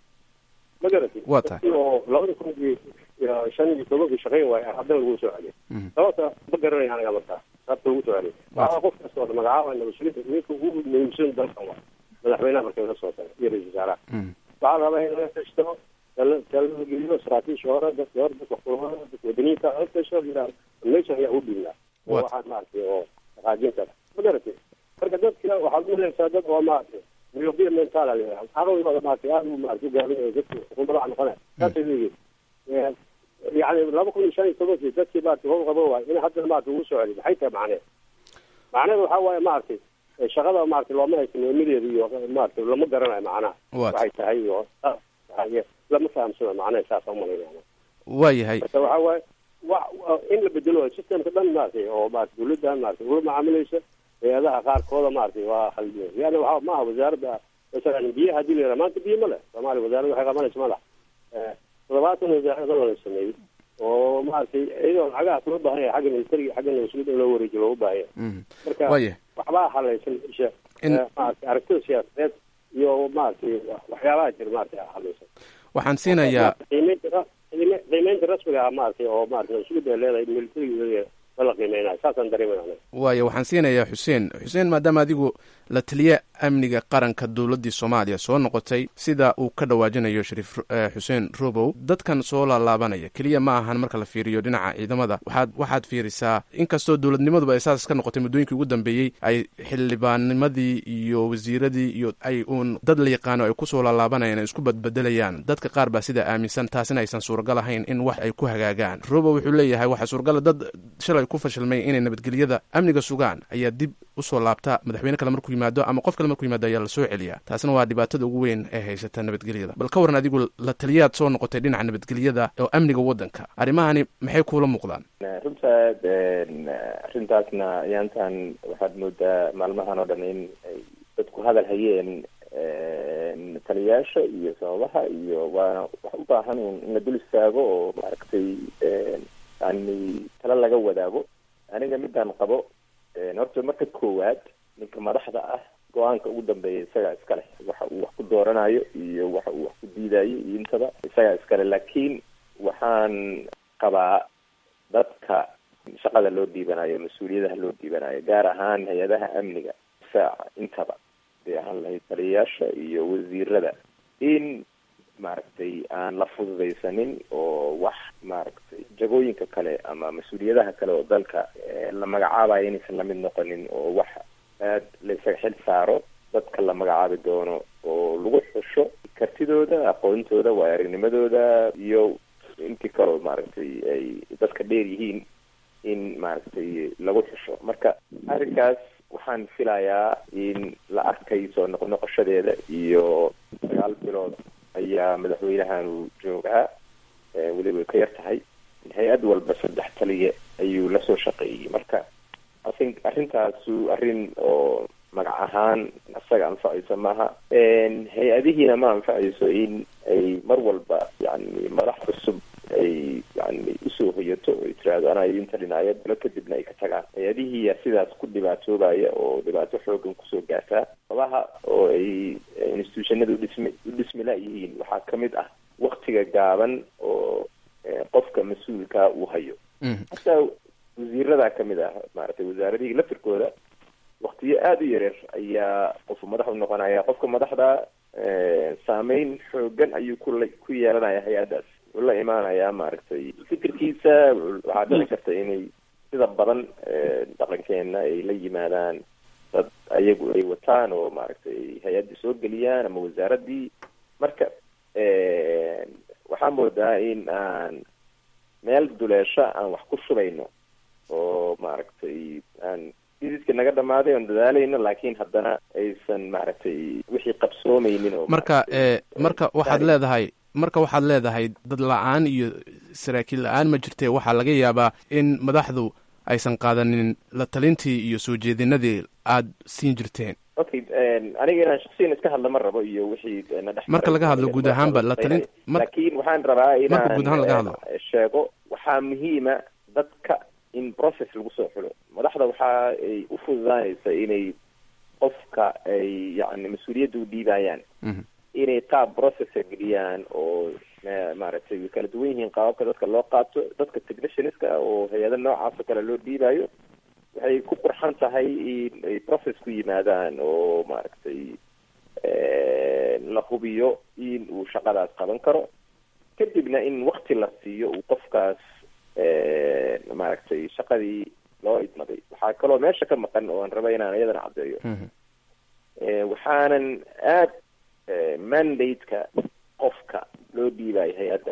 ma garatay waa tahay oo labada kun iyo shan iyo tobankii shaqeyn waayo haddana lagu soo celiya sababta ma garanaya aniga markaa sababta lagu soo celiya waxaa qof kasta oo magacaaba nabadsuginta ninka ugu muhiimsan dalkan waa madaxweynaha markay la soo taga iyo ra-isul wasaaraha waxaa la rabaa in laga tashto talada geliyo saraakiisha hore dadka hore dadka kulmada dadka wadaniinta la tasho yidhaha meeshan ayaa u dhiibnaa oo waxaan maaragtay oo dhaqaajin kara ma garatay marka dadka waxaad uhelaysaa dad oo maaragtay myopia mental la yidhaha caqligooda maaragtay aad u maaragtay ugaaminayo dadka xukuumadaha noqonaya saasay leeyihin yani laba kun iyo shan iyo tobankii dadkii maaragtay howl qabo waayo in haddana maaragtay ugu soo celiyo maxay tahay macneed macneed waxaa waaye maaragtay shaqada maaragtay looma haysan nimadeeda iyo maaragtay lama garanayo macnaha waxay tahay iyo lama fahamsano macnaha saasa umalaynaya waa yahay marka waxaa waaye wa in la bedelo systemka dhan maaragtay oo maarata dawladdan maaragtay ula macaamilaysa hay-adaha qaarkooda maaragtay waa khaldiya yani waxa maaha wasaaradda masalan biyaha hadii la yaraha maanta biyo ma leh soomaaliya wasaaradda waxay qabanaysa ma lah toddobaatan wasaarada la sameeyey oo maaragtay iyadoo lacagahaas loo baahan yahay xagga militariga xagga nabadsugyada in loo wareejiyo loogu baahan yahay marka waxbaa halaysan isha maaragtay aragtida siyaasadeed iyo maaragtay waxyaabaha jira maaragtay halaysan waxaan siinayaa qiimeynta qiimeynta rasmiga ah maaragtay oo maaragtay nabadsugyada ay leedahay militariga la qiimeynaya saasaan dareemayna waayo waxaan siinayaa xuseen xuseen maadaama adigu la taliye amniga qaranka dowladdii soomaaliya soo noqotay sida uu ka dhawaajinayo shariif xuseen robow dadkan soo laalaabanaya keliya ma ahan marka la fiiriyo dhinaca ciidamada waxaad waxaad fiirisaa inkastoo dowladnimaduba ay saas ka noqotay muddooyinkii ugu dambeeyey ay xildhibaannimadii iyo wasiiradii iyo ay uun dad la yaqaano ay kusoo laalaabanayaan ay isku badbedelayaan dadka qaar baa sidaa aaminsan taasina aysan suuragal ahayn in wax ay ku hagaagaan robow wuxuu leeyahay waxaa suuragala dad shalay ku fashilmay inay nabadgelyada amniga sugaan ayaa dib usoo laabta madaxweyne kale markuu yimaado ama qof kale markuu yimaado ayaa lasoo celiyaa taasina waa dhibaatada ugu weyn ee haysata nabadgelyada bal ka waran adigu la taliyaad soo noqotay dhinaca nabadgelyada oo amniga waddanka arrimahani maxay kuula muuqdaan runta arrintaasna ayaantan waxaad moodaa maalmahan oo dhan in ay dadku hadal hayeen taliyaasha iyo sababaha iyo waana wax u baahan un in la dul istaago oo maaragtay yani tala laga wadaago aniga midaan qabo horta marka koowaad ninka madaxda ah go-aanka ugu dambeeya isagaa iska leh waxa uu wax ku dooranayo iyo waxa uu wax ku diidayo iyo intaba isagaa iskale laakiin waxaan qabaa dadka shaqada loo dhiibanayo mas-uuliyadaha loo dhiibanayo gaar ahaan hay-adaha amniga difaaca intaba bay ahaan lahayd taliyayaasha iyo wasiirada in maaragtay aan la fududaysanin oo wax maaragtay jagooyinka kale ama mas-uuliyadaha kale oo dalka la magacaabayo inaysan lamid noqonin oo wax aad la isaga xil saaro dadka la magacaabi doono oo lagu xusho kartidooda aqoontooda waayo aragnimadooda iyo intii kaleo maaragtay ay dadka dheer yihiin in maaragtay lagu xusho marka arrinkaas waxaan filayaa in la arkay soo noqnoqoshadeeda iyo sagaal bilood ayaa madaxweynahanu joogaa weliba way ka yar tahay hay-ad walba saddex taliya ayuu lasoo shaqeeyey marka asin arrintaasu arrin oo magac ahaan isaga anfacayso maaha hay-adihiina ma anfacayso in ay mar walba yani madax cusub ay yani usoo hoyato ay tiraahdo anaa idin talinaya bilo kadibna ay ka tagaan hay-adihiiya sidaas ku dhibaatoobaya oo dhibaato xoogan kusoo gaartaa sabaha oo ay institutionada udhismi udhismi la-yihiin waxaa kamid ah waktiga gaaban oo qofka mas-uulka uu hayo hataa wasiirada kamid ah maaragtay wasaaradihii laftirkooda waktiyo aada u yareer ayaa qofu madax u noqonaya qofka madaxda saameyn xoogan ayuu kula ku yeelanaya hay-addaas wuxuu la imaanayaa maaragtay fikirkiisa waxaa dhici karta inay sida badan dhaqankeena ay la yimaadaan dad ayagu ay wataan oo maaragtay hay-addii soo geliyaan ama wasaaradii marka waxaa moodaa in aan meel duleesho aan wax ku shubayno oo maaragtay aan idiska naga dhamaaday oon dadaalayno laakiin haddana aysan maaragtay wixii qabsoomeynin oo marka marka waxaad leedahay marka waxaad leedahay dad la-aan iyo saraakiil la-aan ma jirtee waxaa laga yaabaa in madaxdu aysan qaadanin la talintii iyo soo jeedinadii aada siin jirteen okay aniga inaan shaksiyan iska hadla ma rabo iyo wixii na dhex marka laga hadlo guud ahaanba la talin laakiin waxaan rabaa marka guud ahaan laga hadlo inaan sheego waxaa muhiima dadka in process lagu soo xulo madaxda waxa ay u fududaanaysa inay qofka ay yani mas-uuliyadda u dhiibayaan inay qaab processa geliyaan oo maaragtay way kala duwan yihiin qaababka dadka loo qaato dadka technicianska oo hay-ada noocaas oo kale loo dhiibayo waxay ku qurxan tahay in ay process ku yimaadaan oo maaragtay la hubiyo in uu shaqadaas qaban karo kadibna in wakti la siiyo uu qofkaas maaragtay shaqadii loo idmaday waxaa kaloo meesha ka maqan oo aan raba inaan iyadana caddeeyo waxaanan aad mandate-ka qofka loo dhiibayo hay-adda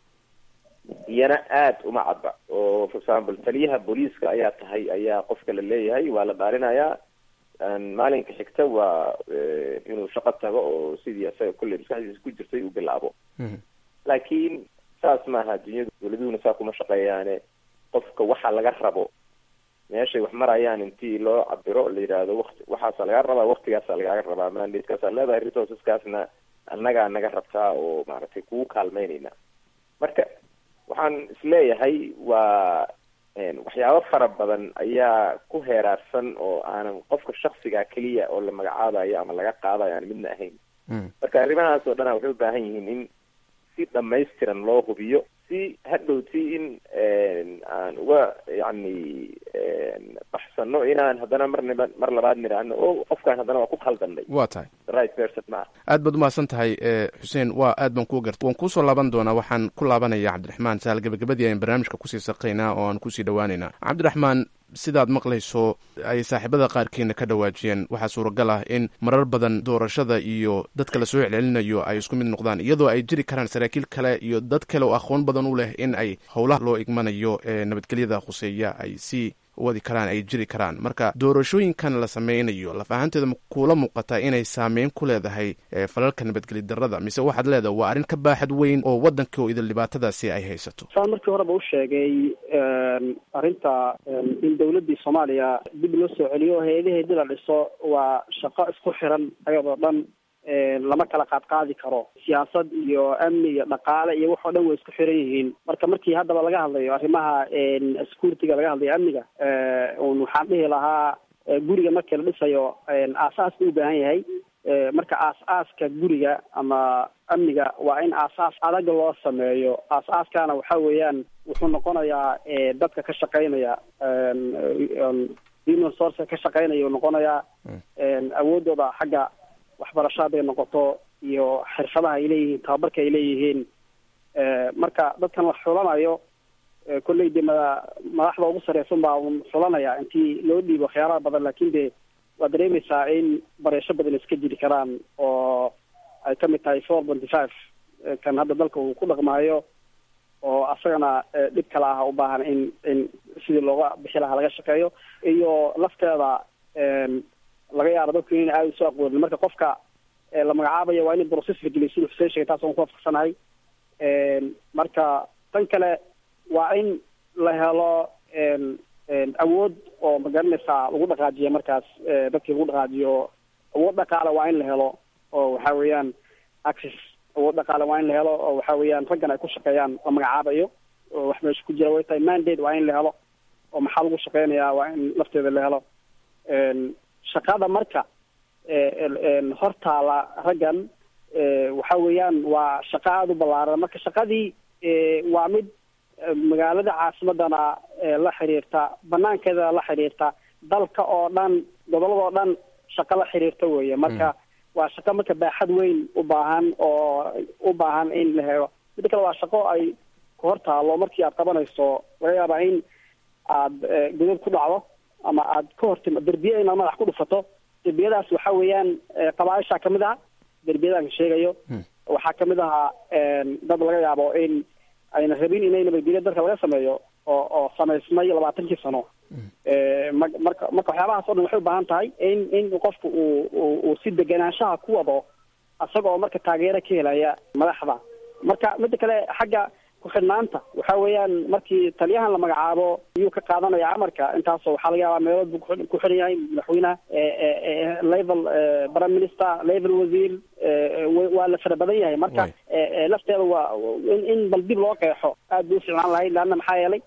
iyana aada uma cadba oo for example taliyaha booliiska ayaa tahay ayaa qofka la leeyahay waa la dhaalinayaa maalinka xigta waa inuu shaqo tago oo sidii isaga kulley maskaxdiisa ku jirtay uu bilaabo laakiin saas maaha dunyadu dowladuhuna saa kuma shaqeeyaane qofka waxa laga rabo meeshay wax marayaan intii loo cabiro la yidhaahdo wati waxaasa laga rabaa waktigaasa lagaga rabaa mandatekaasa leedahay resourceskaasna annagaa naga rabtaa oo maaragtay kugu kaalmeynayna marka waxaan isleeyahay waa waxyaabo fara badan ayaa ku heeraarsan oo aanan qofka shaksiga keliya oo la magacaabayo ama laga qaadayo aan midna ahayn marka arrimahaas oo dhana waxay u baahan yihiin in si dhamaystiran loo hubiyo si hadhowti in aan uga yani baxsano inaan haddana marnaba mar labaad nidhaahno o qofkaan haddana waa ku khaldanay waa tahay right person ma aad baad umahadsan tahay xuseen waa aad baan kuu garta waan kuusoo laaban doonaa waxaan ku laabanaya cabdiraxmaan sahal gabagabadii ayaan barnaamijka kusii saqaynaa oo aan kusii dhawaaneynaa cabdiraxmaan sidaad maqlayso ay saaxiibada qaarkiina ka dhawaajiyeen waxaa suuragal ah in marar badan doorashada iyo dadka lasoo celcelinayo ay isku mid noqdaan iyadoo ay jiri karaan saraakiil kale iyo dad kale oo aqoon badan u leh in ay howlaha loo igmanayo ee nabadgelyada khuseeya ay sii wadi karaan ay jiri karaan marka doorashooyinkan la sameynayo laf ahaanteeda kuula muuqataa inay saameyn ku leedahay falalka nabadgeli darada mise waxaad leedahay waa arrin ka baaxad weyn oo waddanka oo idil dhibaatadaasi ay haysato saan markii horeba u sheegay arrinta in dawladdii soomaaliya dib loo soo celiyo hay-adaheedii la dhiso waa shaqo isku xiran ayadoo dhan lama kala qaadqaadi karo siyaasad iyo amni iyo dhaqaale iyo wax oo dhan way isku xiran yihiin marka markii haddaba laga hadlayo arrimaha security-ga laga hadlayo amniga un waxaan dhihi lahaa guriga markii la dhisayo aasaaska u baahan yahay marka aas-aaska guriga ama amniga waa in aasaas adag loo sameeyo aas-aaskana waxa weeyaan wuxuu noqonayaa dadka ka shaqeynaya human source ka shaqeynaya uu noqonayaa awoodooda xagga waxbarasho hadday noqoto iyo xirfadaha ay leeyihiin tababarka ay leeyihiin marka dadkan la xulanayo kolley de mada madaxda ugu sareysan baa un xulanaya intii loo dhiibo khiyaaraha badan laakin de waad dareemaysaa in bareesho badan iska jiri karaan oo ay ka mid tahay four ponty five kan hadda dalka uu ku dhaqmaayo oo asagana dhib kale ah u baahan in in sidii looga bixi lahaa laga shaqeeyo iyo lafteeda laga yaabo dadku in aada usoo aqoonin marka qofka la magacaabayo waa in process la geliyo siduu xuseen sheegay taas aan ku waafaqsanahay marka tan kale waa in la helo awood oo magaranaysaa lagu dhaqaajiyo markaas dadkii lagu dhaqaajiyo awood dhaqaale waa in la helo oo waxa weeyaan access awood dhaqaale waa in la helo oo waxa weeyaan raggan ay ku shaqeeyaan la magacaabayo oo wax meesha ku jira way tahay mandate waa in la helo oo maxaa lagu shaqeynayaa waa in lafteeda la helo shaqada marka hortaala raggan waxa weeyaan waa shaqo aada u ballaaran marka shaqadii waa mid magaalada caasimadana la xiriirta banaankeeda la xiriirta dalka oo dhan gobolada oo dhan shaqo la xiriirta weeye marka waa shaqo marka baaxad weyn u baahan oo u baahan in la helo midda kale waa shaqo ay ku hortaalo markii aad qabanayso laga yaabaa in aad godad ku dhacdo ama aad ka hortima derbiye inaad madax ku dhufato derbiyadaas waxa weeyaan qabaaisha kamid ah derbiyadaan sheegayo waxaa kamid ahaa dad laga yaabo in ayna rabin inay nabadgelyo dalka laga sameeyo oo oo samaysmay labaatankii sano ma marka marka waxyaabahaas o dhan waxay u baahan tahay in in qofku uu uu si deganaanshaha ku wado isaga oo marka taageero ka helaya madaxda marka midda kale xagga ku-xidhnaanta waxa weeyaan markii taliyahan la magacaabo ayuu ka qaadanaya amarka intaasoo waxaa laga yaabaa meelood buu ku xiran yahay madaxweyneha level prime minister level wasiir waa la fara badan yahay marka lafteeda waa in in bal dib loo qeexo aad bay u ficnaan lahayd leanna maxaa yeelay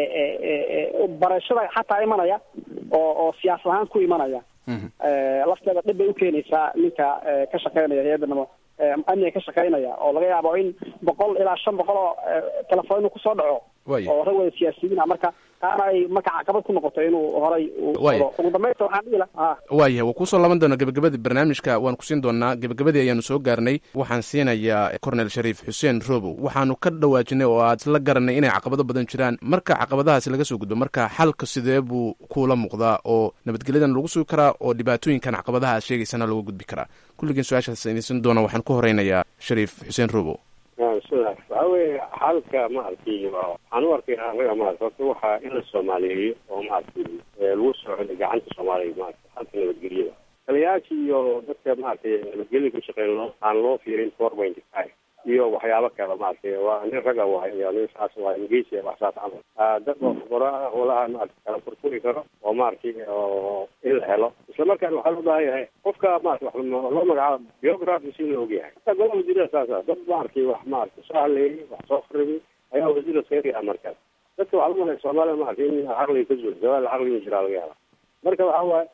barashada xataa imanaya oo oo siyaasad ahaan ku imanaya lafteeda dhib bay ukeenaysaa ninka ka shaqeynaya hay-adda namo amniga ka shaqeynaya oo laga yaabo in boqol ilaa shan boqol oo telefoon inuu kusoo dhaco oo rag wada siyaasiyiina marka taana ay marka caqabad ku noqoto inuu horay ugu dambeynta waxaan dhihi lahaa waayahay waa kuusoo laaban doonaa gebagabadii barnaamijka waan ku siin doonaa gebagabadii ayaanu soo gaarnay waxaan siinayaa cornel shariif xuseen robow waxaanu ka dhawaajinay oo aad isla garanay inay caqabado badan jiraan marka caqabadahaasi laga soo gudbo marka xalka sidee buu kuula muuqdaa oo nabadgelyadan lagu sugi karaa oo dhibaatooyinkan caqabadaha aad sheegaysana looga gudbi karaa kulligiin su-aashaas idinsin doona waxaan ku horeynayaa shariif xuseen robow bismillahi waxa weeye xalka maaragtay waxaan u arkay anaga maarata horta waxaa in la soomaaliyeeyo oo maaragtay lagu soo celiyo gacanta soomaaliya maarata xalka nabadgelyada taliyayaasha iyo dadka maaragtay nabadgelyada ka shaqeyn loo aan loo fiirin four point five iyo waxyaabo kale maaragtay waa nin raga waay iyo nin saas waa ingeysi wax saas camal dad oo khubaro olaha maarata kala furfuri karo oo maaragtay oo in la helo isla markaana waxaa loo baahan yahay qofka maarata wax loo magacaabo biography si la ogyahay hataa golaha wasiirada saasa dad maaragtay wax maarata soo hadleeyay wax soo kharibi ayaa wasiirda seeriya markaas dadka waxaa lagu malaya soomaaliya maarata in caqliga ka zuul jawaal caqliga jiraa laga hela marka waxa waaye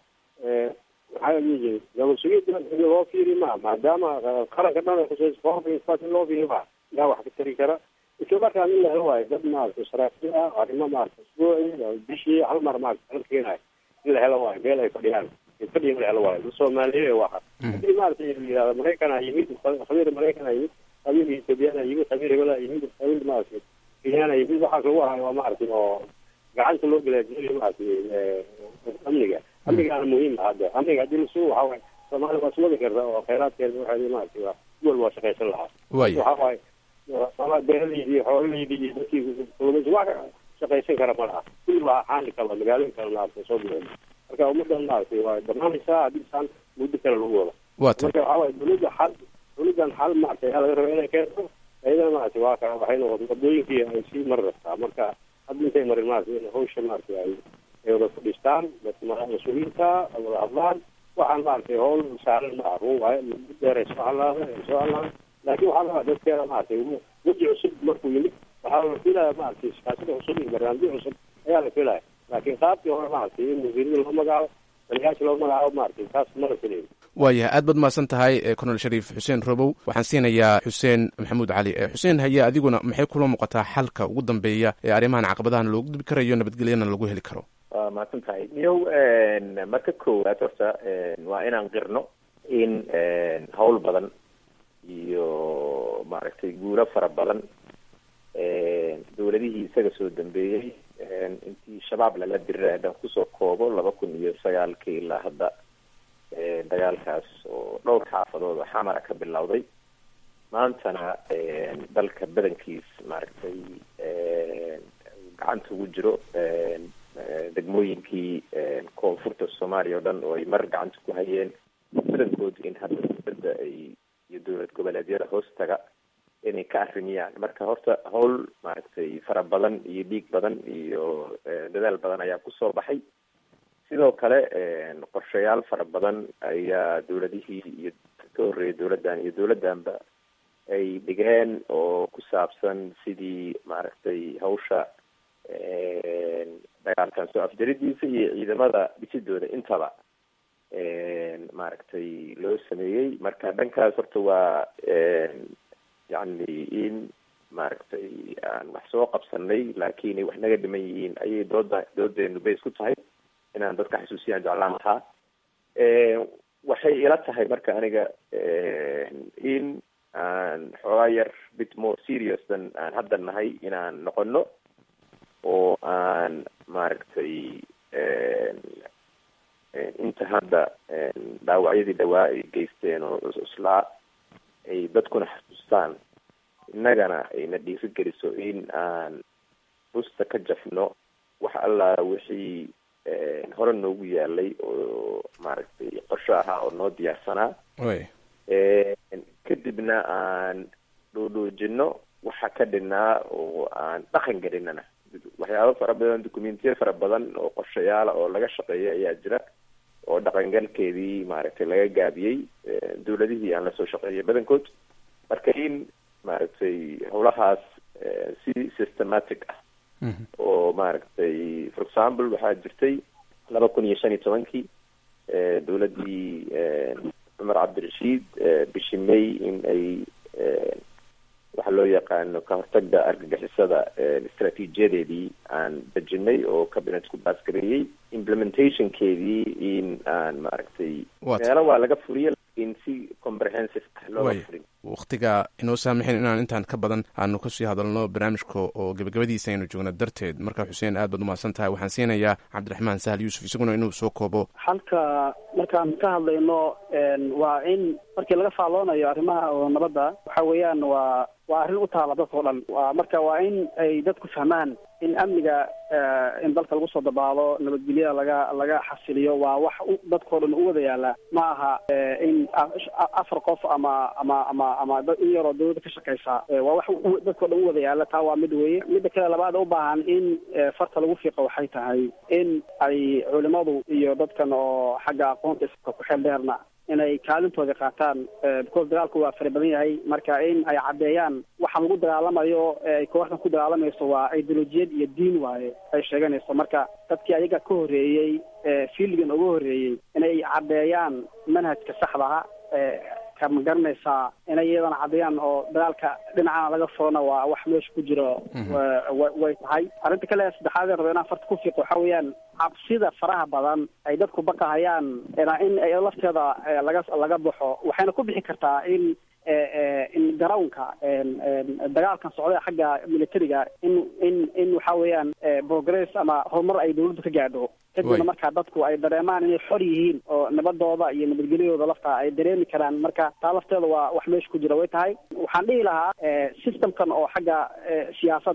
maxaa la dhihi jiray gabasugida in loo fiiri ma maadaama qaranka dhan kusa in loo fiiri ma yaa wax ka tari kara isla markaan in la helo waayo dad maarata saraakiil ah arrimo maarata usbuuci bishii hal mar maarata kala keenayo in la helo waayo meel ay fadhiyaan fadhiya in la helo waayo soomaaliye waxa hadii maarata yihahda maraykanaa yimid khabiir maraykanaa yimid khabiir ethoobiyaana yimid khabiir hebelaa yimid khabiir maarata kenyaana yimid waxaas lagu hayo waa maarata oo gacanta loo galaajinayo maarata amniga amnigaana muhiim ah hadda amniga hadii lasu waxa waaye soomaaliya waa iswadi karta oo khayraadkeeda waxeedi maarata waa duwal waa shaqaysan lahaa waxa waaye ama beeraleydi xoololeydi iyo dadkii kulumeysi wax shaqaysan kara ma laha kulli waa xaali kala magaalooyin kale maarata soo bixin marka ummadan maaragtay waa barnaamijkaa haddii saan muddo kale lagu wado Waata. marka waxaa waaye dowladda xal dowladdan xal maaragtay ayaa laga raba inay keento ayadana maaragtay waa ka waxay noqotay wadooyinkii ay sii mari rabtaa marka hadda intay marin maaragtay in hawsha maaragtay ay ay wada fadhiistaan dadka ma- mas-uuliyiinta ay wada hadlaan waxaan maaragtay howl saaran ma run waayo muddo dheer ay soo halaada ay soo halaada laakiin waxaa rabaa dadkeeda maaragtay weji cusub markuu yimid waxaa la filaya maaragtay siyaasada cusub iyo barnaamijyo cusub ayaa la filaya laakiin qaabkii hore maaragtay in wasiirada loo magacaabo taliyayaasha loo magacaabo maaragtay taas mala filayo waayahay aad baad mahadsan tahay colonel shariif xuseen robow waxaan siinayaa xuseen maxamuud cali xuseen haye adiguna maxay kula muuqataa xalka ugu dambeeya ee arrimahan caqabadahan loogu dibi karayo nabadgelyana lagu heli karo waa mahadsan tahay niyow marka koowaad horta waa inaan qirno in hawl badan iyo maaragtay guulo fara badan dowladihii isaga soo dambeeyey intii shabaab lala diray haddaan kusoo koobo laba kun iyo sagaalkii ilaa hadda dagaalkaas oo dhowr xaafadood oo xamara ka bilowday maantana dalka badankiis maaragtay gacanta ugu jiro degmooyinkii koonfurta soomaaliya oo dhan oo ay mar gacanta ku hayeen badankooda in hadda dowladda ay iyo dowlad goboleedyada hoostaga inay ka arrimiyaan marka horta hawl maaragtay fara badan iyo dhiig badan iyo dadaal badan ayaa kusoo baxay sidoo kale qorshayaal fara badan ayaa dowladihii iyo ka horreeyay dowladdan iyo dowladdanba ay dhigeen oo ku saabsan sidii maaragtay hawsha dagaalkan soo afjaridiisa iyo ciidamada dhisidooda intaba maaragtay loo sameeyey marka dhankaas horta waa yacni in maaragtay aan wax soo qabsanay laakiin ay wax naga dhiman yihiin ayay dooda doodeenu bays ku tahay inaan dadka xasuusiyaan jeclaan lahaa waxay ila tahay marka aniga in aan xoogaa yar bit more serious than aan hadda nahay inaan noqono oo aan maaragtay inta hadda dhaawacyadii dhawaa ay geysteen oo islaa ay dadkuna xasuustaan innagana ayna dhiirigeliso in aan busta ka jafno wax allaa wixii hore noogu yaalay oo maaragtay qorsho ahaa oo noo diyaarsanaa kadibna aan dhoodhoojino waxa ka dhinaa oo aan dhaqan gelinana waxyaabo fara badan documentiya fara badan oo qorshayaala oo laga shaqeeya ayaa jira oo dhaqangalkeedii maaragtay laga gaabiyey dowladihii aan lasoo shaqeeyay badankood marka in maaragtay howlahaas si systematic ah oo maaragtay for example waxaa jirtay laba kun iyo shan iyo tobankii dowladdii cumar cabdirashiid bishii may in ay waxa loo yaqaano ka hortagga argagixisada istraatiijiyadeedii aan dejinay oo cabinetku baasgareeyey implementationkeedii in aan maaragtay meelo waa laga furiya laakiin si comprehensive ah looga furin wakhtiga inoo saamixin inaan intaan ka badan aanu kasii hadalno barnaamijka oo gebagabadiisa aynu joogno darteed marka xuseen aad baad umahadsan tahay waxaan siinayaa cabdiraxmaan sahal yuusuf isaguna inuu soo koobo halka markaan ka hadlayno waa in markii laga faalloonayo arrimaha oo nabadda waxa weeyaan waa waa arrin u taala dadkao dhan waa marka waa in ay dadku fahmaan in amniga in dalka lagu soo dabaalo nabadgelyada laga laga xasiliyo waa wax dadkao dhan u wada yaala ma aha in afar qof ama ama ama ama in yaroo dawladda ka shaqeysa waa wax dadkao dhan u wada yaala taa waa mid weeye midda kale labaad u baahan in farta lagu fiiqo waxay tahay in ay culimadu iyo dadkan oo xagga aqoonta iska ku xeel dheerna inay kaalintooda qaataan because dagaalku waa fara badan yahay marka in ay caddeeyaan waxa lagu dagaalamayo ay kooxdan ku dagaalamayso waa ideolojiyad iyo diin waaye ay sheeganayso marka dadkii ayaga ka horreeyey fiildigan uga horreeyey inay caddeeyaan manhajka saxdaha kama garanaysaa inay iyadana caddeeyaan oo dagaalka dhinacana laga furana waa wax meesha ku jiro way tahay arrinta kale saddexaad rabo inaan farta ku fiiqo waxa weeyaan cabsida faraha badan ay dadku baqahayaan in lafteeda laga laga baxo waxayna ku bixi kartaa in in garownka dagaalkan socda xagga militariga in in in waxa weeyaan progress ama horumar ay dawladdu ka gaadho kadibna markaa dadku ay dareemaan inay xor yihiin oo nabadooda iyo nabadgelyadooda lafta ay dareemi karaan marka taa lafteeda waa wax meesha ku jira way tahay waxaan dhihi lahaa systemkan oo xagga siyaasadda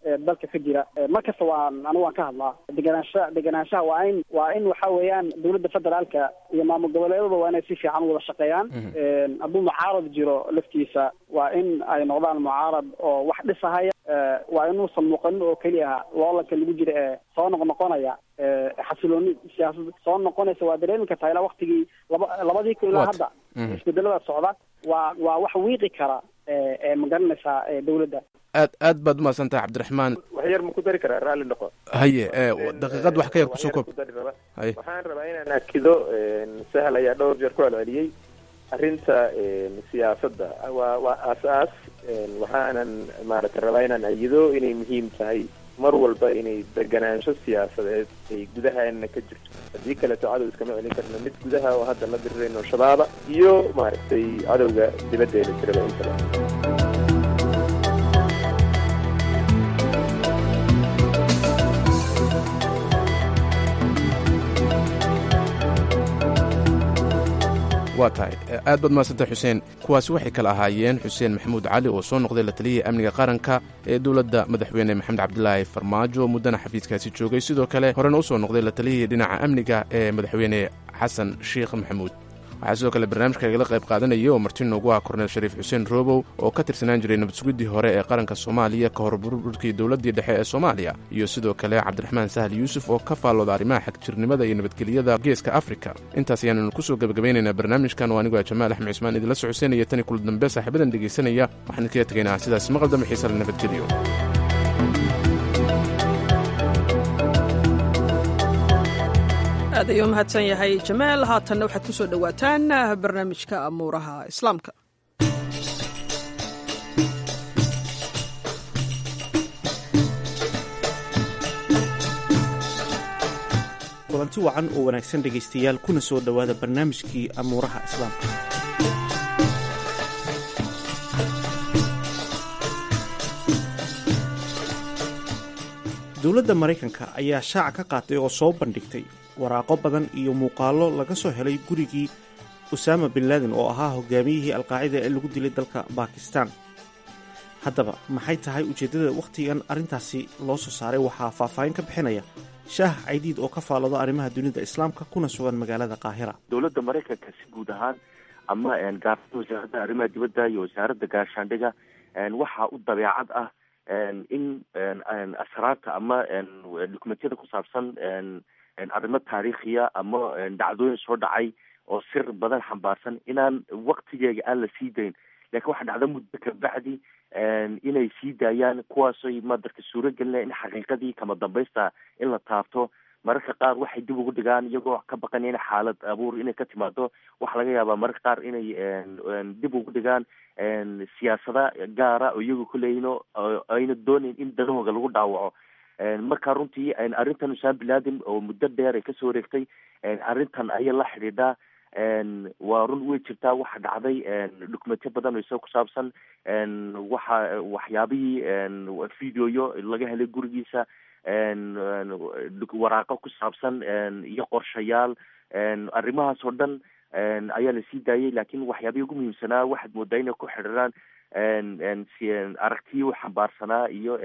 dalka ka jira markasta waan anigu waan ka hadlaa deganaansha deganaanshaha waa in waa in waxa weeyaan dowladda federaalka iyo maamul goboleedada waa inay si fiican wada shaqeeyaan hadduu mucaarad jiro laftiisa waa in ay noqdaan mucaarad oo wax dhisahaya waa inuusan muuqanin oo keliya loolanka lagu jira ee soo noqnoqonaya xasilooni siyaasad soo noqonaysa waa dareemi kartaa ilaa waktigii laba labadii kun ilaa hadda isbedelada socda waa waa wax wiiqi kara ma garanaysaa dowladda aad aad baad umahadsan tahay cabdiraxmaan wax yar ma ku dari karaa raalli noqo haye daqiiqad wax ka yar kusoo koob haye waxaan rabaa inaan akido sahal ayaa dhowr jeer ku celceliyey arrinta siyaasadda waa waa aas-aas waxaanan maaragtay rabaa inaan ayido inay muhiim tahay mar walba inay deganaansho siyaasadeed ay gudahaana ka jirto haddii kaleeto cadow iskama celin karno mid gudaha oo hadda la dirirayno shabaaba iyo maaragtay cadowga dibaddeeda jiraba intaba waa tahay aad baad mahadsantay xuseen kuwaasi waxay kala ahaayeen xuseen maxamuud cali oo soo noqday la taliyihii amniga qaranka ee dowladda madaxweyne maxamed cabdilaahi farmaajo muddana xafiiskaasi joogay sidoo kale horena u soo noqday la taliyihii dhinaca amniga ee madaxweyne xasan sheikh maxamuud waxaa sidoo kale barnaamijka igala qayb qaadanayay oo marti noogu ah korneel shariif xuseen roobow oo ka tirsanaan jiray nabad sugiddii hore ee qaranka soomaaliya ka hor burburkii dowladdii dhexe ee soomaaliya iyo sidoo kale cabdiraxmaan sahal yuusuf oo ka faallooda arrimaha xagjirnimada iyo nabadgelyada geeska afrika intaas ayaannu kusoo gebagabaynaynaa barnaamijkan oo anigoo jamaal axmed cismaan idinla socodsiinaya tani kula dambe saaxiibadan dhegaysanaya waxaan idinkaga tegaynaa sidaas maqal dambe xiisa la nabadgeliyo aad ayuu mahadsan yahay jamaal haatanna waxaad ku soo dhowaataan barnaamijka amuuraha islaamka kulanti wacan oo wanaagsan dhegaystayaal kuna soo dhowaada barnaamijkii amuuraha islaamka dowladda maraykanka ayaa shaaca ka qaatay oo soo bandhigtay waraaqo badan iyo muuqaallo laga soo helay gurigii usaama bin laadin oo ahaa hogaamiyihii alqaacida ee lagu dilay dalka bakistan haddaba maxay tahay ujeeddada wakhtigan arrintaasi loo soo saaray waxaa faahfaahin ka bixinaya shaah caydiid oo ka faallado arrimaha dunida islaamka kuna sugan magaalada qaahira dowladda maraykanka si guud ahaan ama gaarada wasaaradda arrimaha dibadda iyo wasaaradda gaashaandhiga waxaa u dabeecad ah in asraarta ama dukumentiyada ku saabsan arrimo taariikhiya ama dhacdooyin soo dhacay oo sir badan xambaarsan inaan waktigeega aan la sii dayn lakin waxaa dhacda muddo kabacdi inay sii daayaan kuwaasoy madarka suuro gelinaya in xaqiiqadii kama dambaysta in la taabto mararka qaar waxay dib ugu dhigaan iyagoo ka baqanaya in xaalad abuur inay ka timaado waxaa laga yaabaa mararka qaar inay dib ugu dhigaan siyaasada gaara oo iyagu kuleeyihin ayna doonayn in danahooga lagu dhaawaco marka runtii arrintan usama bin laden oo muddo dheer ay kasoo wareegtay arrintan ayay la xidhiidhaa waa run way jirtaa waxa dhacday dukumentiyo badan oo isaga ku saabsan waxa waxyaabihii videoyo laga helay gurigiisa waraaqo ku saabsan iyo qorshayaal arrimahaas oo dhan ayaa lasii daayay lakin waxyaabihii ugu muhiimsanaa waxaad moodaa inay ku xidhiiraan aragtiyo xambaarsanaa iyo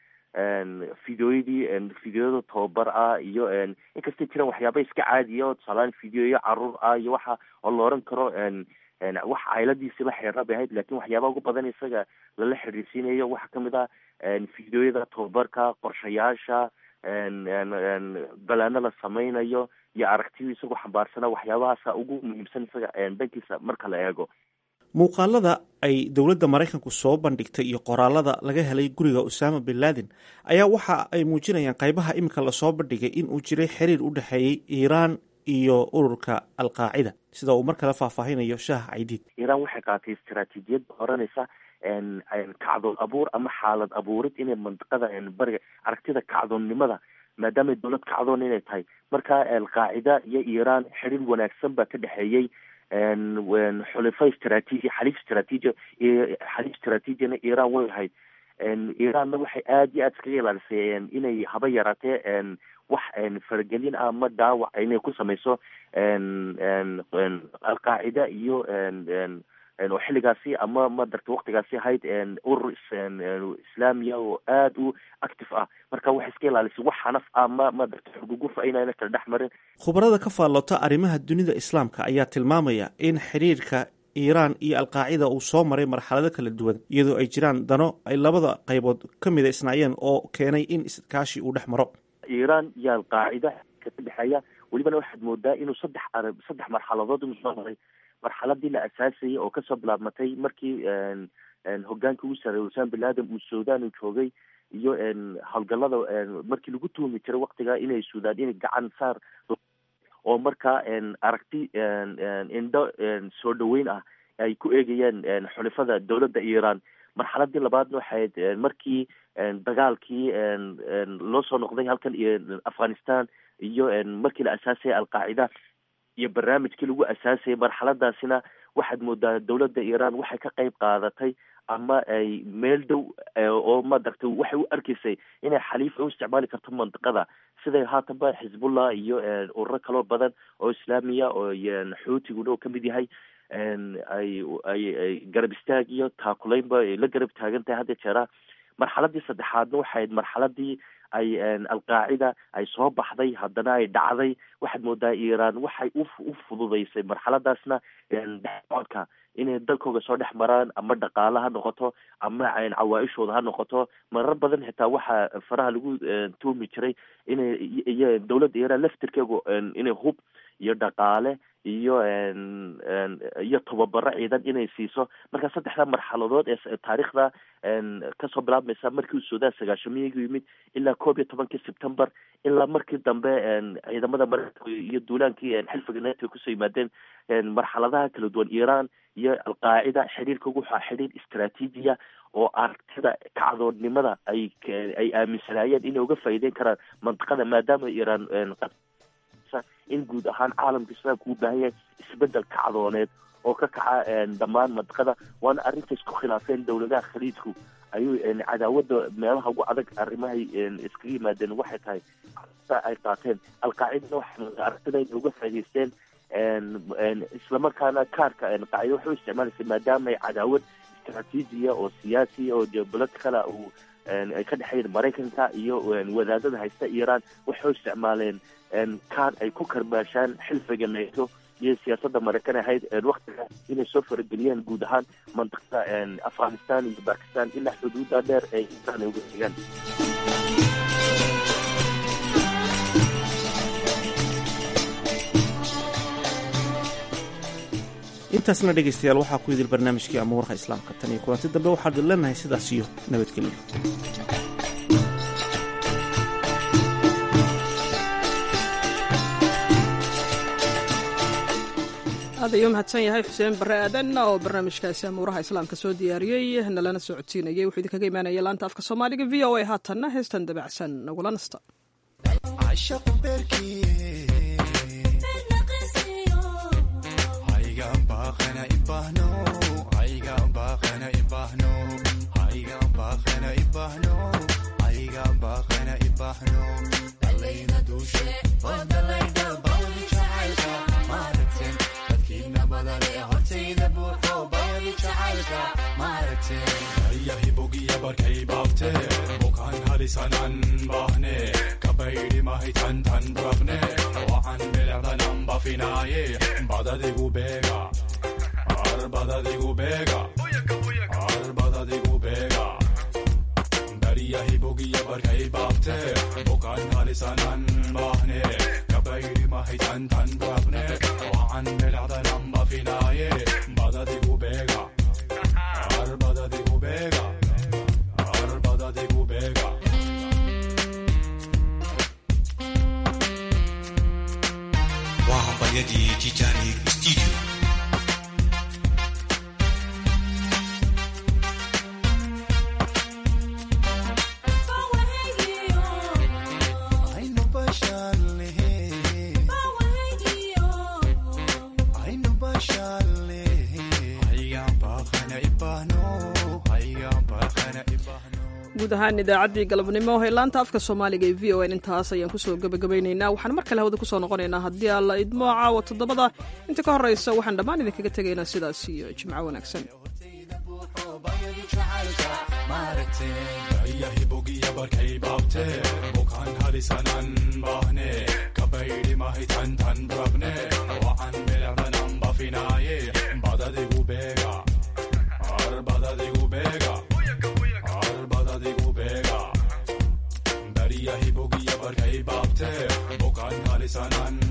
videoyadii videoyada tababar ah iyo inkastay jiraan waxyaaba iska caadiya oo tusaalaan videoyo caruur ah iyo waxa oo la oran karo wax cayladiisi la xiriira bay ahayd lakin waxyaaba ugu badan isaga lala xiriirsiinayo waxaa kamid ah videoyada tababarka qorshayaasha balaano la sameynayo iyo aragtiyo isagoo xambaarsana waxyaabahaasa ugu muhiimsan isaga dhankiisa marka la eego muuqaalada ay dowladda maraykanku soo bandhigtay iyo qoraalada laga helay guriga usaama bin laden ayaa waxa ay muujinayaan qaybaha iminka lasoo bandhigay in uu jiray xiriir u dhexeeyey iiraan iyo ururka alqaacida sida uu mar kale faahfaahinayo shaah caydiid iiraan waxay qaatay istaraatiijiyad oranaysa kacdoon abuur ama xaalad abuurid inay mandiqada bariga aragtida kacdoonnimada maadaama dowlad kacdoon inay tahay marka alqaacida iyo iiraan xiriir wanaagsan baa ka dhexeeyey xulifo istraatiiji xaliif istraatiiji xaliif istraatiijina iiraan way ahayd iiraanna waxay aada iyo aada iskaga ilaalisay inay haba yaraatee wax faragelin ah ama dhaawac inay ku sameyso alqaacida iyo oo xilligaasi ama madarta waktigaasi ahayd urur islaamiya oo aada u active ah marka waxay iska ilaalisay wax xanaf ah ma madarta xugugufa inayna kala dhex marin khubarada ka faallota arrimaha dunida islaamka ayaa tilmaamaya in xiriirka iiraan iyo alqaacida uu soo maray marxalado kala duwan iyadoo ay jiraan dano ay labada qaybood ka mida isnaayeen oo keenay in iskaashi uu dhex maro iiraan iyo alqaacida ka dhexeeya welibana waxaad moodaa inuu saddex ar saddex marxaladood inuu soo maray marxaladii la asaasayay oo kasoo bilaabmatay markii hogaanka ugu sareeyay usaan bin laden uu sudan uu joogay iyo howlgalada markii lagu tuhumi jiray waktiga inay suudaan inay gacan saar oo markaa aragti indho soo dhaweyn ah ay ku eegayeen xulifada dowladda iiraan marxaladii labaadna waxayd markii dagaalkii loo soo noqday halkan afghanistan iyo markii la asaasayay alqaacida iyo barnaamijkii lagu asaasayay marxaladaasina waxaad moodaa dowladda iiraan waxay ka qeyb qaadatay ama ay meel dhow oo madaragtay waxay u arkaysay inay xaliif u isticmaali karto mandiqada siday haatanba xisbullah iyo ururo kaloo badan oo islaamiya oo xuutiguna oo kamid yahay ay ay ay garab istaag iyo taakulaynba ay la garab taagan tahay hadda jeeraa marxaladii saddexaadna waxayd marxaladii ay alqaacida ay soo baxday haddana ay dhacday waxaad moodaa iiraan waxay u u fududaysay marxaladaasna dhexsocodka inay dalkooga soo dhex maraan ama dhaqaale ha noqoto ama cawaa-ishooda ha noqoto marar badan xitaa waxaa faraha lagu tuumi jiray inay iyo dowladda iiraan laftirkeegu inay hub iyo dhaqaale iyo iyo tababaro ciidan inay siiso marka saddexda marxaladood ee taariikhda kasoo bilaabmaysa markii uu suudaan sagaashamiyigu yimid ilaa koob iyo tobankii sebtember ilaa markii dambe ciidamada mareykanka iyo duulaankii xilfiga neto kusoo yimaadeen marxaladaha kala duwan iiraan iyo alqaacida xiriirkoogu waxaa xiriir istraatiijiya oo aragtida kacdoonnimada ay ay aaminsanaayeen inay uga faa'iideyn karaan mantiqada maadaama iiraan in guud ahaan caalamka islaamka uu baahan yahay isbedel kacdooneed oo ka kaca dhammaan mantiqada waana arrinta isku khilaafeen dowladaha khaliijku ayuu cadaawada meelaha ugu adag arrimahay iskaga yimaadeen waxay tahay ay qaateen alqaacidana waxay aragtida inay uga faa'idaysteen islamarkaana kaarka qaacida waxay u isticmaalaysa maadaama ay cadaawad istraatiijiya oo siyaasiya oo geopoliticala uu ay ka dhexeeyeen maraykanka iyo wadaadada haysta iiraan waxay u isticmaaleen kaar ay ku karbaashaan xilfiga nato iyo siyaasadda maraykan ahayd waktiga inay soo farageliyaan guud ahaan mantiqada afghanistan iyo bakistan ilaa xuduuda dheer ee iiraan ay uga tegaan intaasna dhegaystayaal waxaa ku idil barnaamijkii amuuraha islaamka tan iyo kulanti dambe waxaan idin leenahay sidaas iyo nabadgelyo aad ayuu mahadsan yahay xuseen bare aadan oo barnaamijkaasi amuuraha islaamka soo diyaariyey nalana soo codsiinayay wuxuu idinkaga imaanaya laanta afka soomaaliga v o a haatanna heestan dabacsan nagula nasta yahibogiya barkay baabte bukaan halisanan baahne kabaydhi mahitan tan rabne wacan bilecdanan bafinaaye badadigu beega ar badadigu beega ar badadigu beega bariyahibogiya barkay baabte bukaan halisanan baahne kabaydhi mahitan tan rabne wacan bilecdanan bafinaaye badadigu beega وهبيدي تيتانيك ستوديو guud ahaan idaacaddii galabnimo ee laanta afka soomaaliga ee v o n intaas ayaan kusoo gebagabaynaynaa waxaan mar kale hawada kusoo noqonaynaa haddii alla idmo caawa toddobada inta ka horraysa waxaan dhammaan idinkaga tegaynaa sidaas iyo jimco wanaagsan yahibogiya barkay baabte bukaan halisanan baahne kabaydi mahitan tan rabne wacan bilecdanan bafinaaye badadigu beega ar badadigu beega ar badadigu beega bariyahibogiya barkay baabte bukaan halisanan